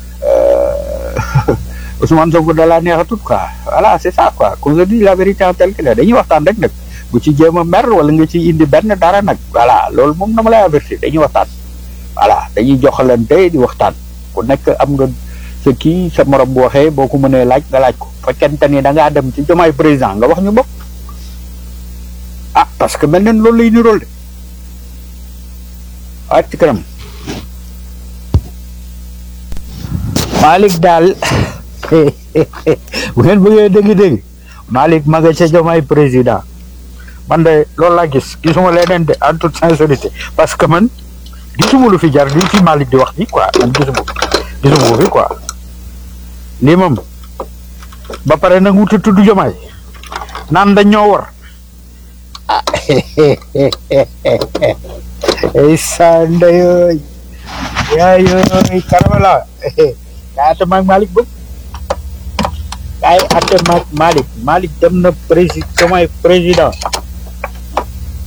Ousmane Sonko da laa neexatut quoi voilà c'est ça quoi qu'on se dit la vérité en tel que dañuy waxtaan rek nag bu ci jéem a mer wala nga ci indi benn dara nag voilà loolu moom dama lay avertir dañuy waxtaan voilà dañuy joxalante di waxtaan ku nekk am nga sa kii sa morom bu waxee boo ko mënee laaj nga laaj ko fekkente ni da ngaa dem ci jomaay président nga wax ñu bokk ah parce que mel na loolu lay nirool de waaye ci kanam Malick daal bu ngeen bëggee dégg-dégg Malick ma nga ca jomaay président man de loolu laa gis gisuma leneen de en toute sincérité parce que man gisuma lu fi jar lii fi Malick di wax ji quoi man gisuma gisuma fi quoi lii moom ba pare nag wuta tudd jomaay naan dañ ñoo war ah ay sa ndeyooy yaayooy karamala kaa ate maag Malick bëgg kaay ate maag Malick Malick dem na président jomaay président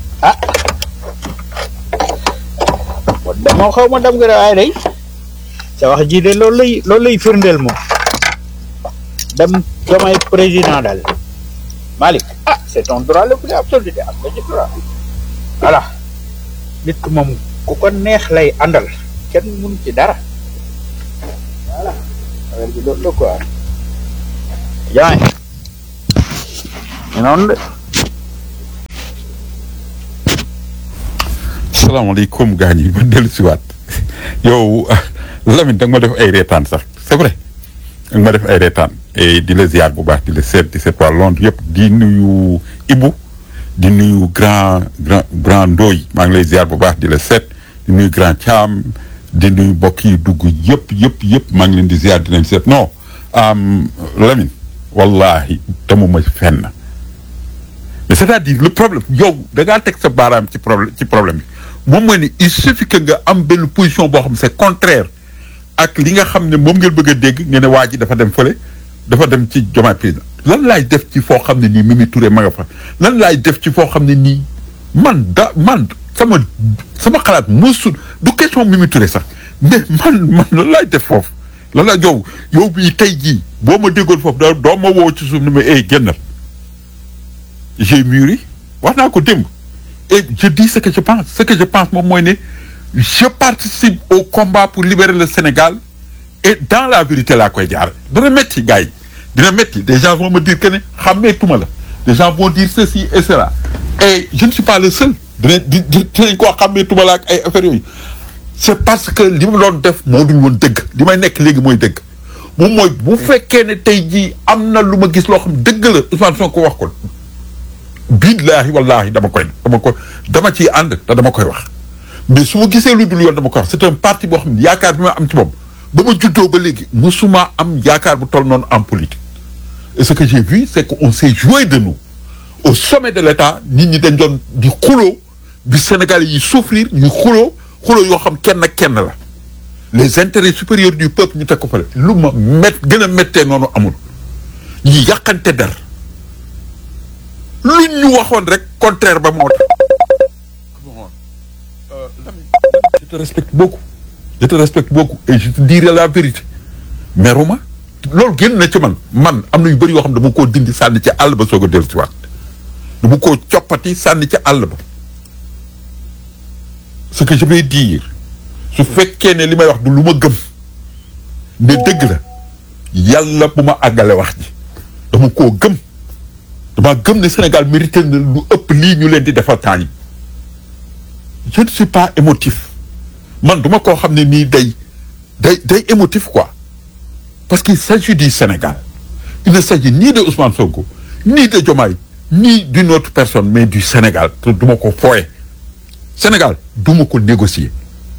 ah man de moo xaw ma dem nga waaye day sa wax ji de loolu lay loolu lay firndeel moom dem Diomaye président daal Malick ah c'est ton droit le plus absolu de am nga ci droit voilà nit ki moom ku ko neex lay àndal kenn mun ci dara voilà affaire bi loolu la quoi Diomaye noonu de salaamaaleykum gaañ yi ma dellu si waat yow Lamine da nga ma def ay reetaan sax c'est vrai da nga ma def ay reetaan et di la ziar bu baax di la seet di seet waa Londres yëpp di nuyu Ibou di nuyu grand grand grand Ndoy maa ngi lay ziar bu baax di la seet di nuyu grand Thiam di nuyu mbokk yi dugg yëpp yëpp yëpp maa ngi leen di ziar di leen seet non Lamine wallahi demuma fenn mais c'est-à-dire le problème yow da ngaa teg sa baaraam ci problème ci problème bi moom mooy ne il suffit que nga am benn position boo xam ne c'est contraire ak li nga xam ne moom ngeen bëgg a dégg nga ne waa ji dafa dem fële dafa dem ci Diomaye président lan laay def ci foo xam ne nii Mimi Touré ma nga fa lan laay def ci foo xam ne nii man da man sama sama xalaat mosul du question Mimi Touré sax mais man man lan laay def foofu lan laa yow yow bii tey jii boo ma déggoon foofu da doo ma woo ci suuf ne ma eh génnal j'ai mûri wax naa ko démb et je dis ce que je pense ce que je pense moom mooy ne je participe au combat pour libérer le Sénégal et dans la vérité laa koy jaar dana métti gars yi dina métti des gens vont me dire que ne xàmmeetuma la des gens vont dire ceci et cela et je ne suis pas le seul dinañ di dinañ koo xàmmeetuma la ak ay affaires yooyu c'est parce que li ma doon def moo duñ woon dëgg li may nekk léegi mooy dëgg moom mooy bu fekkee ne tey jii am na lu ma gis loo xam dëgg la Ousmane Sonko wax ko billaahi wallaahi dama koy dama ko dama ciy ànd te dama koy wax mais su ma gisee lu dul yoon dama koy wax c'est un parti boo xam ne yaakaar bi ma am ci moom ba ma juddoo ba léegi musuma am yaakaar bu toll noonu en politique et ce que j'ai vu c'est qu'on s'est joué de nous au sommet de l'État nit ñi dañ doon di xuloo bi Sénégalais yi souffrir ñuy xuloo xuloo yoo xam kenn ak kenn la les intérêts supérieurs du peuple ñu teg ko fële lu ma mét gën a méttee noonu amul ñi yàqante der lu ñu waxoon rek contraire ba moo tax je te respecte beaucoup je te respecte beaucoup et je te dirai la vérité meruma loolu génn na ci man man am na yu bëri yoo xam dama koo dindi sànni ci àll ba soog a dellu si waat dama koo coppati sànni ci àll ba ce que je vais dire su fekkee ne li may wax du lu ma gëm ne dëgg la yàlla bu ma àggale wax ji dama koo gëm dama gëm ne Sénégal mérité na lu ëpp lii ñu leen di defal temps yi je ne suis pas émotif man duma koo xam ne nii day day day émotif quoi parce qu'il s'agit du Sénégal il ne s'agit ni de Ousmane Sonko ni de Diomaye ni d'une autre personne mais du Sénégal te duma ko fooye Sénégal duma ko négocier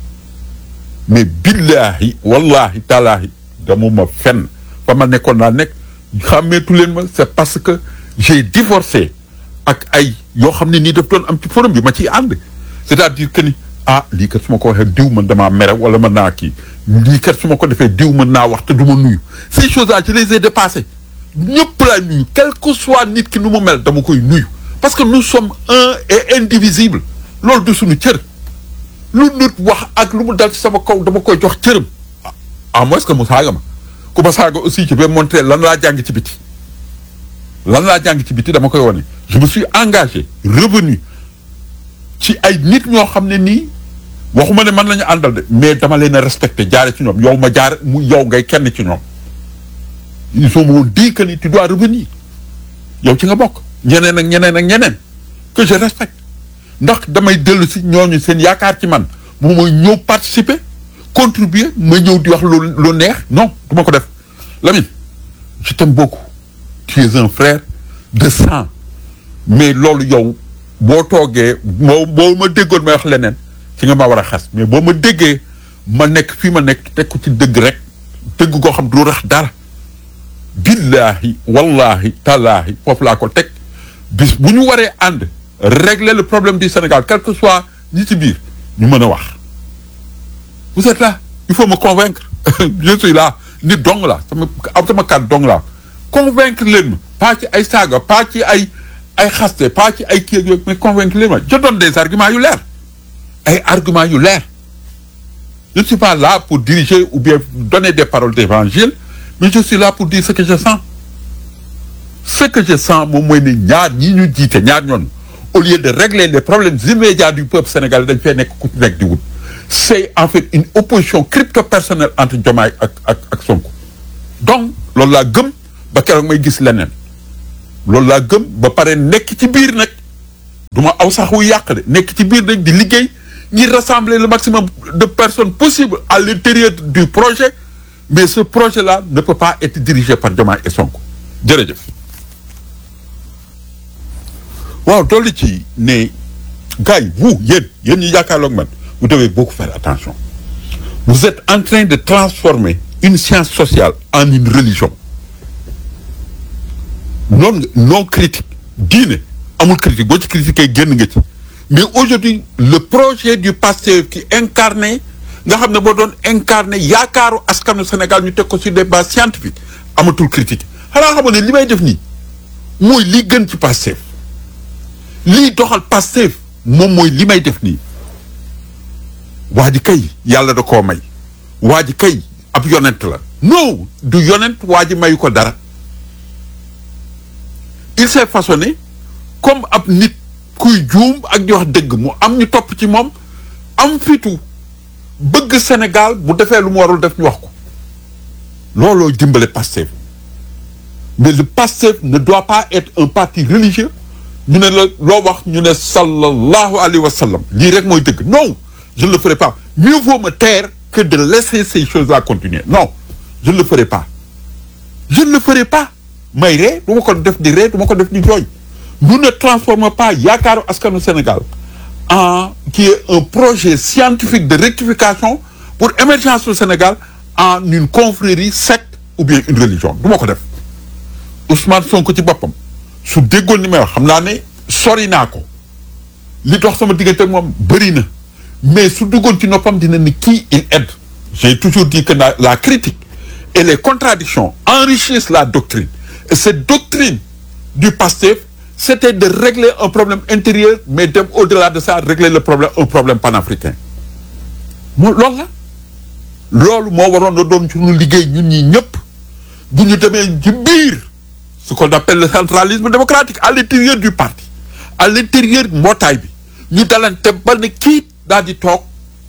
mais billahi wallahi taalaahi dama ma fenn fa ma nekkoon naa nekk xàmmeetu leen ma c'est parce que j'ai divorcé ak ay yoo xam ne nii daf doon am ci forum bi ma ciy ànd c'est-à-dire que ni ah lii kat su ma ko waxee diw man damaa mere wala mën naa kii lii kat su ma ko defee diw mën naa wax te du ma nuyu ces choses-là je les ai dépassées ñëpp laay nuyu quel que soit nit ki nu mu mel dama koy nuyu parce que nous sommes un et indivisible loolu du suñu cër lu nit wax ak lu mu dal ci sama kaw dama koy jox cëram à moins que mu saaga ma ku ma saaga aussi je vais montrer lan laa jàng ci biti lan laa jàng ci biti dama koy wane je me suis engagé revenu ci ay nit ñoo xam ne nii waxuma ne man la ñu àndal de mais dama leen a respecté jaare ci ñoom yow ma jaar mu yow ngay kenn ci ñoom ils ont dit que ni tu dois revenir yow ci nga bokk ñeneen ak ñeneen ak ñeneen que je respecte ndax damay dellu si ñooñu seen yaakaar ci man moom mooy ñëw participer contribuer ma ñëw di wax lu lu neex non du ma ko def Lamine je t'aime beaucoup tu es un frère de sang mais loolu yow boo toogee boo boo ma déggoon may wax leneen ci nga ma war a xas mais boo ma déggee ma nekk fii ma nekk teg ko ci dëgg rek dëgg koo xam du rax dara billaahi wallaahi tallaahi foofu laa ko teg bis bu ñu waree ànd régler le problème du Sénégal quel que soit ñi ci biir ñu mën a wax vous êtes là il faut me convaincre je suis là nit dong la sama am sama kàddu dong la convaincre leen ma pas ci ay saaga pas ci ay ay xaste pas ci ay kii ak yooyu mais convaincre leen ma je donne des arguments yu leer ay arguments yu leer je ne suis pas là pour diriger ou bien donner des paroles d'évangile mais je suis là pour dire ce que je sens ce que je sens moom mooy ne ñaar ñi ñu jiite ñaar ñoon au lieu de régler les problèmes immédiats du peuple sénégalais dañ fee nekk ku ci nekk di wut c'est en fait une opposition crypto-personnelle entre Diomaye ak ak ak Sonko donc loolu laa gëm ba keroog may gis leneen loolu laa gëm ba pare nekk ci biir nag du ma aw sax wu yàq de nekk ci biir nag di liggéey ngir rassembler le maximum de personnes possible à l'intérieur du projet mais ce projet-là ne peut pas être dirigé par Diomaye et Sonko jërëjëf waaw dolli ci ne gars yi vous yéen yéen ñu jàkkaarloog man vous devez beaucoup faire attention vous êtes en train de transformer une science sociale en une religion non non critique diine amul critique boo ci critiquer génn nga ci mais aujourd'hui le projet du Pastef qui incarné nga xam ne boo doon incarné yaakaaru askanu Sénégal ñu teg ko sur des bases scientifiques amatul critique xanaa xamoon ne li may def nii mooy li gën ci Pastef lii doxal Pastef moom mooy li may def nii waa ji kay yàlla da koo may waa ji kay ab yonent la non du yonent waa ji mayu ko dara il s'est façonné comme ab nit kuy juum ak di wax dëgg mu am ñu topp ci moom am fitu bëgg Sénégal bu defee lu mu warul def ñu wax ko looloo dimbale Pastef mais le Pastef ne doit pas être un parti religieux ñu ne la loo wax ñu ne sallallahu alayhi wa sallam lii rek mooy dëgg non je ne le ferai pas mieux vaut me taire que de laisser ces choses-là continuer non je ne le ferai pas je ne le ferai pas may ree du ma ko def di ree du ma ko def di jooy nous ne transformons pas yaakaaru askanu Sénégal en qui est un projet scientifique de rectification pour émergence du Sénégal en une confrérie secte ou bien une religion du ma ko def Ousmane Sonko ci boppam su déggoon ni may wax xam naa ne sori naa ko li dox sama diggante ak moom bëri na mais su duggoon ci noppam dina ni kii il aide j'ai toujours dit que la, la critique et les contradictions enrichissent la doctrine et cette doctrine du Pastef c'était de régler un problème intérieur mais dem au-delà de ça régler le problème un problème panafricain moo loolu la loolu moo waroon na doon suñu liggéey ñun ñi ñëpp bu ñu demee ci biir ce qu'on appelle le centralisme démocratique à l'intérieur du parti à l'intérieur mbootaay bi ñu dalante ba ne kii daal di toog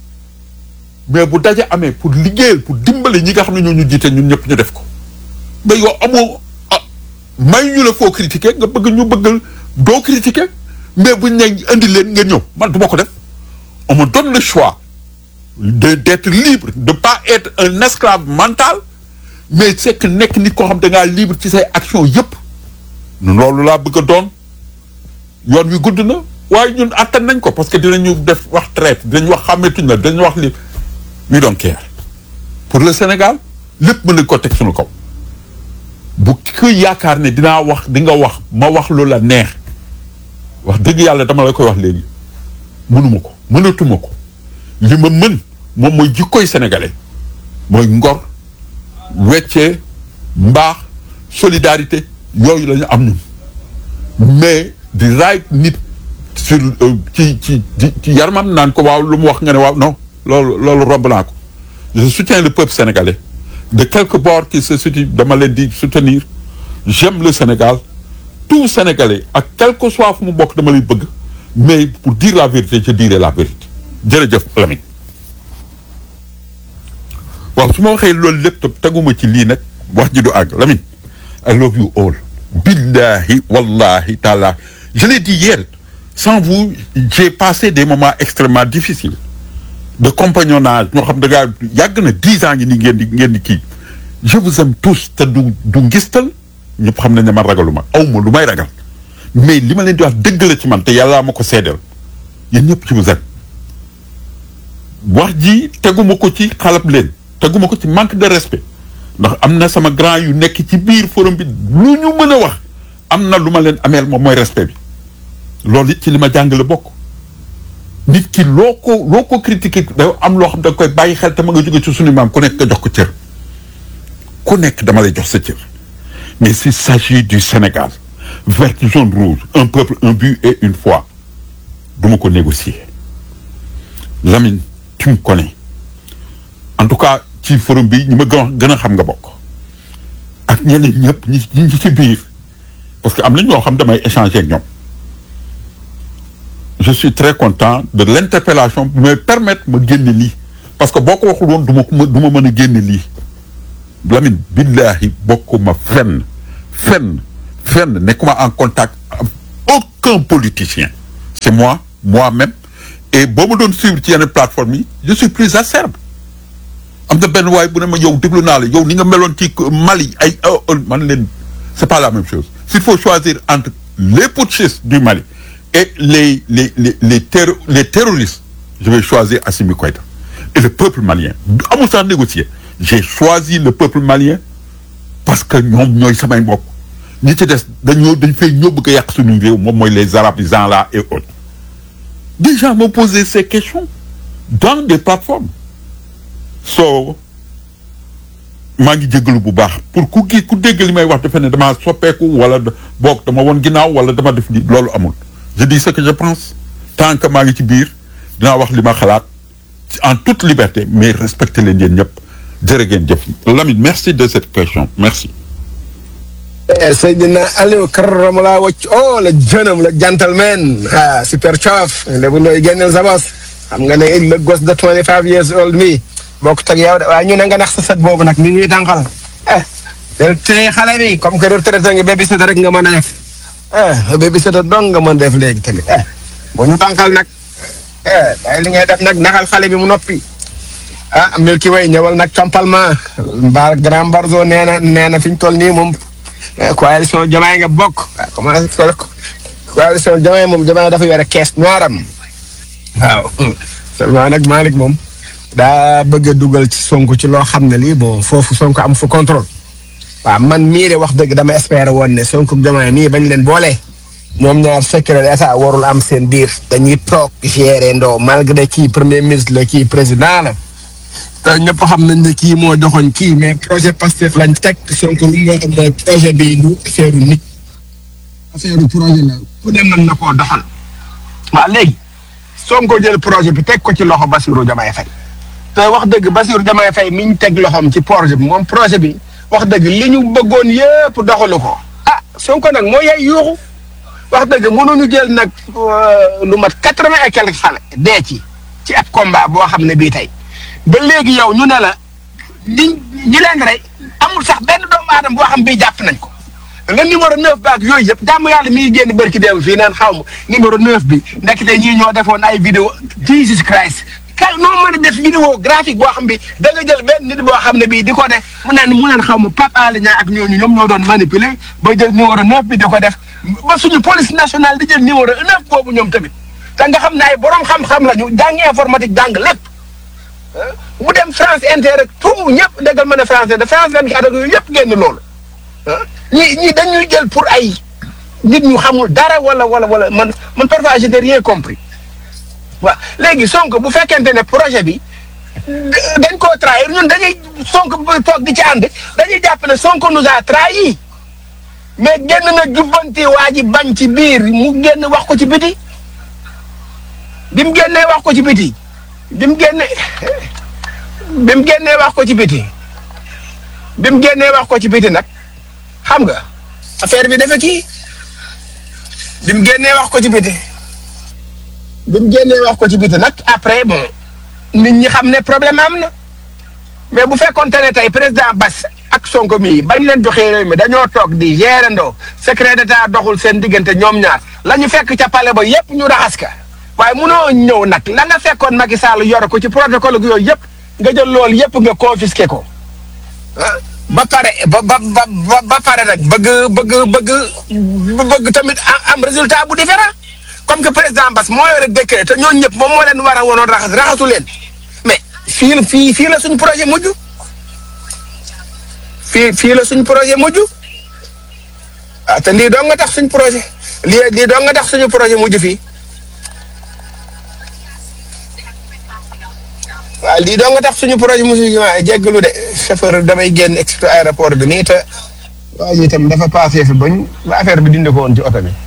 mais bu daje amee pour liggéeyal pour dimbale ñi nga xam ne ñoo ñu jiite ñun ñëpp ñu def ko mais yow amoo ah may ñu la foo critiquer nga bëgg ñu bëggal doo critiquer mais buñ ne indi leen ngeen ñëw man du ma ko def on me donne le choix de d'être libre de pas être un esclave mental mais c'est que nekk nit koo xam da ngaa libre ci say action yëpp loolu laa bëgg a doon yoon wi gudd na waaye ñun attan nañ ko parce que dinañu def wax traite dinañ wax xàmmetuñ la dinañ wax li we don't care pour le Sénégal lépp mën nañ ko teg suñu kaw bu kuy yaakaar ne dinaa wax di nga wax ma wax lu la neex wax dëgg yàlla dama la koy wax léegi mënuma ko mënatuma ko li ma mën moom mooy jikkoy sénégalais mooy ngor weccee mbaax solidarité yooyu la ñu am ñun mais di raay nit sur ci ci ci yaramam naan ko waaw lu mu wax nga ne waaw non loolu loolu romb naa ko je soutiens le peuple sénégalais de quelque bord qui se situe dama leen di soutenir j'aime le Sénégal tout Sénégalais ak quel que soit fu mu bokk dama lay bëgg mais pour dire la vérité je dirai la vérité jërëjëf Lamine waaw su ma waxee loolu lépp teguma ci lii nag wax ji du àgg Lamine I love you all billahi wallahi taala je l'ai dit hier sans vous j'ai passé des moments extrêmement difficiles de compagnonnage ñoo xam da ngaa yàgg na dix ans ngi ni ngeen di ngeen di kii je vous aime tous te du du ngistal ñëpp xam nañ ne man ragaluma aw ma lu may ragal mais li ma leen di wax dëgg la ci man te yàllaa ma ko seedeel yéen ñëpp ci vous êtes wax ji teguma ko ci xalab leen teguma ko ci manque de respect ndax am na sama grand yu nekk ci biir forum bi lu ñu mën a wax am na lu ma leen ameel moom mooy respect bi loolu it ci li ma jàng la bokk nit ki loo ko loo ko critiquer da am loo xam da nga koy bàyyi xel te ma nga jóge ci suñu maam ku nekk nga jox ko cër ku nekk dama lay jox sa cër mais s'il s'agit du Sénégal vert jaune rouge un peuple un but et une foi du ma ko négocier Lamine tu me connais en tout cas ci forum bi ñi ma gën a gën a xam nga bokk ak ñeneen ñëpp ñi ñi ci biir parce que am na ñoo xam damay échanger ak ñoom je suis très content de l'interpellation bi may permettre ma génne lii parce que boo ko waxul woon du ma ko mën du ma mën a génne lii Lamine billahi bokkuma fenn fenn fenn nekkuma en contact avec aucun politicien c'est moi moi-même et boo ma doon suivre ci yenn plateforme yi je suis plus acerbe am na benn waay bu ne ma yow déglu naa la yow ni nga meloon ci Mali ay man leen c'est pas la même chose s'il faut choisir entre les putschistes du Mali et les les les les terro les terroristes je vais choisir Assimi Goïta et le peuple malien amul sax négocier j'ai choisi le peuple malien parce que ñoom ñooy samay mbokk ñi ci des dañoo dañ fay ñoo bëgg a yàq suñu réew moom mooy les arabisants là et autres des gens m'ont posé ces questions dans des plateformes so maa ngi jégalu bu baax pour ku gi ku dégg li may wax defe ne damaa soppeeku wala boog dama woon ginnaaw wala dama def li loolu amul je dis ce que je pense tant que maa ngi ci biir dinaa wax li ma xalaat en toute liberté mais respecter leen yéen ñëpp jërë ngeen jëf Lamine merci de cette question merci Seydina Aliou Karramala wacc oh le jeune homme le gentleman ah super chef lébu looy génneel sa bos xam nga ne le gosse de twenty five years old mi bokk tag yow de waaye ñu ne nga nax sa sët boobu nag mi ñuy tànqal eh del téye xale bi comme que retraité nga baby sit rek nga mën a def eh baby sit dong nga mën def léegi tamit eh bu ñu tànqal nag eh day li ngay def nag naxal xale bi mu noppi ah Milky Way ñëwal nag campal ma mbaar grand Barzo nee na nee na fi ñu toll nii moom coalition Diomaye nga bokk waaw comment coalition Diomaye moom Diomaye dafa yore kees ñaaram waaw seulement nag Malick moom daa bëgg a dugal ci Sonko ci loo xam ne lii bon foofu Sonko am fu contrôle waaw man mii de wax dëgg dama espérer woon ne Sonko Diomaye mii bañ leen boole ñoom ñaar secret d'état warul am seen biir dañuy toog gérer ndoo malgré kii premier ministre la kii président la te ñëpp xam nañ ne kii moo joxoon kii mais projet Pastef lañ teg Sonko lu nga xam ne projet bi du affaire nit affaire projet la ku dem mën na koo doxal waaw léegi Sonko jël projet bi teg ko ci loxo Bassirou Diomaye Faye te wax dëgg Bassirou Diomaye Faye mi ñu teg loxoom ci projet bi moom projet bi wax dëgg li ñu bëggoon yëpp doxalu ko ah Sonko nag moo yay yuuxu wax dëgg mënuñu jël nag lu mat quatre-vingt et quelques xale dee ci ci ab combat boo xam ne bii tey ba léegi yow ñu ne la ñi ñi leen rey amul sax benn doomu aadama boo xam bii jàpp nañ ko le numéro 9 baak yooyu yëpp jàmm yàlla mi ngi génn bërki déew fii naan xaw ma numéro 9 bi ndekete ñii ñoo defoon ay vidéo Jesus Christ kay noo mën a def vidéo graphique boo xam bi da nga jël benn nit boo xam ne bii di ko def mu naan mu naan xaw ma Pape Alé Niang ak ñooñu ñoom ñoo doon manipuler ba jël numéro 9 bi di ko def ba suñu police nationale di jël numéro 9 boobu ñoom tamit te nga xam ne ay borom xam-xam la ñu jàng informatique jàng lépp mu dem France Inter rek tout ñëpp déggal mën a français de France 24 ak yooyu yëpp génn loolu ñi ñi dañuy jël pour ay nit ñu xamul dara wala wala wala man man parfois je n'ai rien compris waaw léegi Sonko bu fekkente ne projet bi dañ koo trahir ñun dañuy Sonko bu toog di ci ànd dañuy jàpp ne Sonko nous a trahi mais génn na jubbanti waa ji bañ ci biir mu génn wax ko ci biti bi mu génnee wax ko ci biti bi mu génnee bi mu génnee wax ko ci biti bi mu génnee wax ko ci biti nag xam nga affaire bi dafa kii bi mu génnee wax ko ci biti bi mu génnee wax ko ci biti nag après bon nit ñi xam ne problème am na mais bu fekkoonte ne tey président Bass ak Sonko mii bañ leen joxee réew mi dañoo toog di gérandoo secret d'état doxul seen diggante ñoom ñaar la ñu fekk ca palais ba yépp ñu raxas ka waaye munoo ñëw nag la nga fekkoon Macky Sall yor ko ci protocole yooyu yëpp nga jël loolu yëpp nga confisqué ko ah ba pare ba ba ba ba pare nag bëgg bëgg bëgg bëgg tamit am résultat bu différent comme que président Bass moo yore décret te ñooñu ñëpp moom moo leen war a wonoon raxas raxasu leen mais fii la fii fii la suñ projet mujj fii fii la suñ projet mujj ah te lii doo nga tax suñ projet lii lii doo nga tax suñu projet mujj fii. waaw lii doo nga tax suñu projet mosu ma jéggalu de chauffeur damay génn exprès aéroport bi nii te waa ji itam dafa passé fi bañ affaire bi dindi ko woon ci oto bi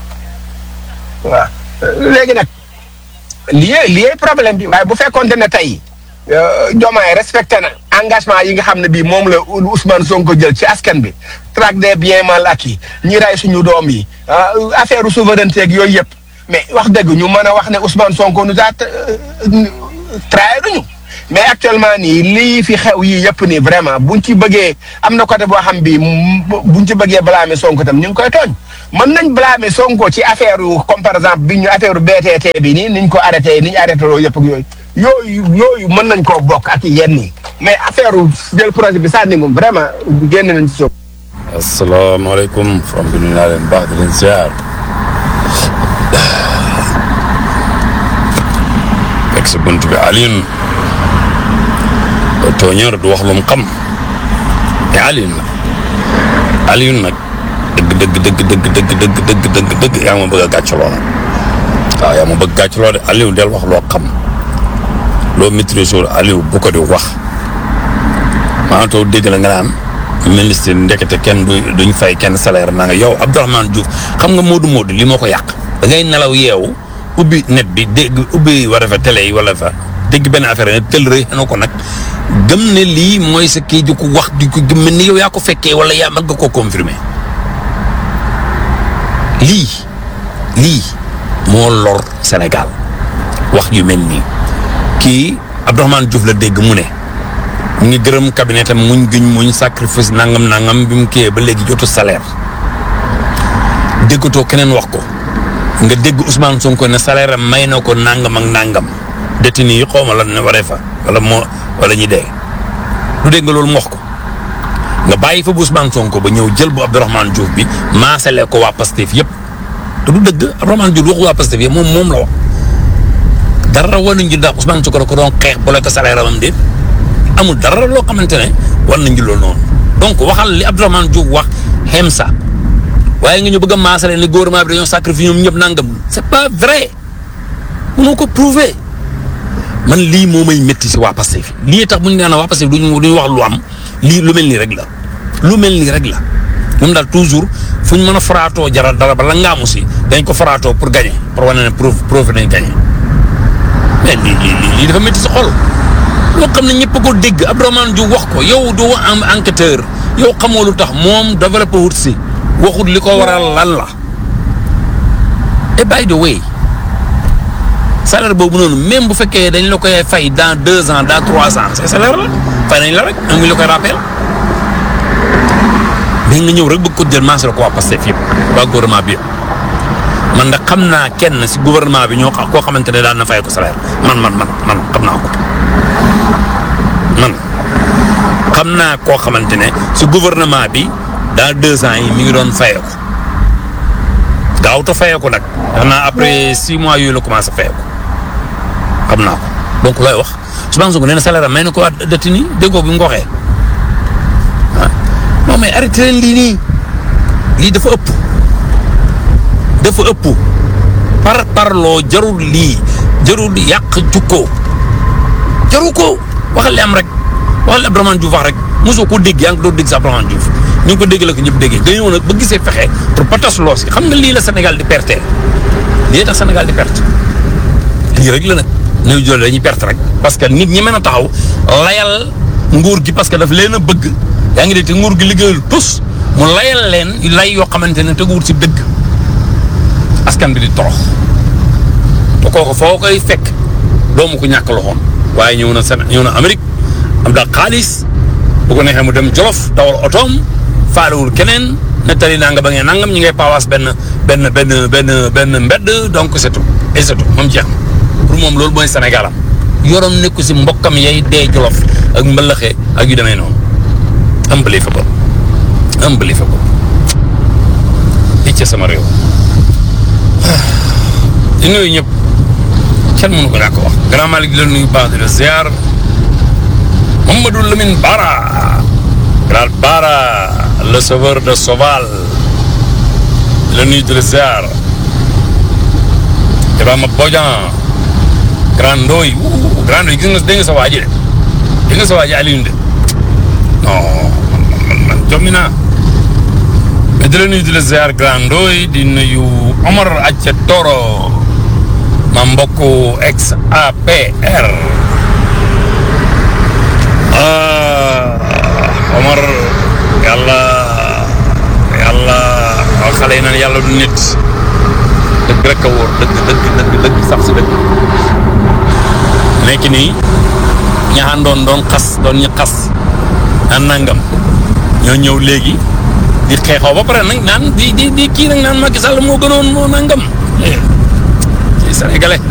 waaw léegi nag lii lii problème bi waaye bu fekkoonte ne tey Diomaye respecté na engagement yi nga xam ne bii moom la Ousmane Sonko jël ci askan bi traque des biens mal acquis ñi ray suñu doom yi affaire souveraineté ak yooyu yëpp mais wax dëgg ñu mën a wax ne Ousmane Sonko nous a trahi duñu mais actuellement nii lii fi xew yii yëpp nii vraiment buñ ci bëggee am na côté boo xam bi buñ ci bëggee blâmer Sonko tam ñu ngi koy tooñ mën nañ blâmer Sonko ci affaire yu comme par exemple bi ñu affaire BTT bi nii niñ ko arrêté niñ arrêté loolu yëpp ak yooyu yooyu yooyu mën nañ koo bokk ak yenn yi mais affaire jël projet bi sànni moom vraiment génn nañ ci Sonko. asalaamaaleykum from bi nuyu naa leen baax di leen ziar fekk si bunt bi Alioune tooñoor du wax lu mu xam mais Alioune nag Alioune nag dëgg dëgg dëgg dëgg dëgg dëgg dëgg dëgg dëgg yaa ma bëgg a gàccaloo nag waaw yaa ma bëgg gàccaloo de Aliou del wax loo xam loo maîtrise wul Aliou bu ko di wax maa taw dégg la nga naan ministre ndekete kenn du duñ fay kenn salaire naa nga yow Abdourahmane Diouf xam nga Modou Modou li moo ko yàq da ngay nelaw yeewu ubbi net bi dégg ubbi war a fa télé yi wala fa dégg benn affaire ne tël rëy xanaa ko nag gëm ne lii mooy sa kii di ko wax di ko gëm ni yow yaa ko fekkee wala yaa mën nga koo confirmer lii lii moo lor Sénégal wax yu mel nii kii Abdourahmane Diouf la dégg mu ne mu ngi gërëm cabinet am muñ guñ muñ sacrifice nangam nangam bi mu kiyee ba léegi jotu salaire déggatoo keneen wax ko nga dégg Ousmane Sonko ne salaire am may na ko nangam ak nangam détenu yi xaw ma lan ne waree fa wala moo wala ñi dee du dégg nga loolu mu wax ko nga bàyyi fa bu Ousmane Sonko ba ñëw jël bu Abdourahmane Diouf bi maasale ko waa Pastef yëpp te du dëgg Abdourahmane Diouf waxu waa Pastef yëpp moom moom la wax dara war nañu ndax Ousmane Sonko da ko doon xeex bu la ko salaire am déet amul dara loo xamante ne war nañu loolu noonu donc waxal li Abdourahmane Diouf wax xem sa waaye nga ñu bëgg a maasale ni gouvernement bi dañoo sacrifice ñoom ñëpp nangam c'est pas vrai mënoo ko prouver man lii moo may métti si waa Pastef lii tax bu ñu naan waa Pastef duñu duñu wax lu am lii lu mel nii rek la lu mel nii rek la ñoom daal toujours fu ñu mën a faraatoo jaral dara ba la ngaamu si dañ ko faraatoo pour gagner pour wane ne preuve preuve nañ gagner mais lii lii lii dafa métti si xol loo xam ne ñëpp ko dégg Abdourahmane Diouf wax ko yow doo am enquêteur yow xamoo lu tax moom développé wut si waxut li ko waral lan la et by the way salaire boobu noonu même bu fekkee dañ la koy fay dans deux ans dans trois ans c'est salaire la fay nañ la rek un million koy rappel mais nga ñëw rek bëgg ko jël maas la ko waa Pastef yëpp waa gouvernement bi yëpp man nag xam naa kenn si gouvernement bi ñoo xam koo xamante ne daan na fay ko salaire man man man man xam naa ko man xam naa koo xamante ne si gouvernement bi dans deux ans yi mi ngi doon fayee ko gaaw ta fayee ko nag xanaa après six mois yooyu la commencé fayee ko xam naa ko donc looy wax Ousmane Sonko nee na salaire am may na ko détenu déggoo bi mu ko waxee ah non mais arrêté leen lii nii lii dafa ëpp dafa ëpp par parloo jarul lii jarul yàq jukkoo jaru ko waxal li am rek waxal li Abdourahmane Diouf wax rek mosoo ko dégg yaa ngi doon dégg sa Abdourahmane Diouf ñu ngi ko dégg la ko ñëpp déggee nga ñëw nag ba gisee fexe pour patas loos yi xam nga lii la Sénégal di perte lii tax Sénégal di perte lii rek la nag néew joole dañuy perte rek parce que nit ñi mën a taxaw layal nguur gi parce que daf leen a bëgg yaa ngi dégg te nguur gi liggéeyul tus mu layal leen lay yoo xamante ne teguwul si dëgg askan bi di torox te kooku foo koy fekk doomu ko ñàkk loxoom waaye ñëw na Séné ñëw na Amérique am daal xaalis bu ko neexee mu dem Jolof dawal otoom faalewul keneen nettali naa nga ba ngeen nangam ñi ngay paawaas benn benn benn benn benn mbedd donc c'est tout et c'est tout moom jeex na pour moom loolu mooy Sénégal am yorom nekku si mbokkam yay dee Jolof ak mbalaxe ak yu demee noonu unbelievable unbelievable picc sama réew di nuyu ñëpp kenn mënu ko ñàkk wax grand Malick di la nuyu baax di la ziar Mamadou Lamine Bara grand Bara le sauveur de Soval di la nuyu di la ziar Ibrahima Bodian grand Ndoy grand Ndoy gis nga dégg nga sa waa ji de dégg nga sa waa ji Alioune de non man man man jommi naa mais di la nuyu di la ziar grand Ndoy di nuyu Omar Acca Toro ma mbokku ex APR ah Omar yàlla yàlla waaw xale yi naan yàlla du nit dëgg rek a wóor dëgg dëgg dëgg dëgg sax si dëgg nekk nii ñaxandoon doon xas doon ñu xas naan nangam ñoo ñëw léegi di xeexoo ba pare nag naan di di di kii nag naan Macky Sall moo gënoon moo nangam ci sénégalais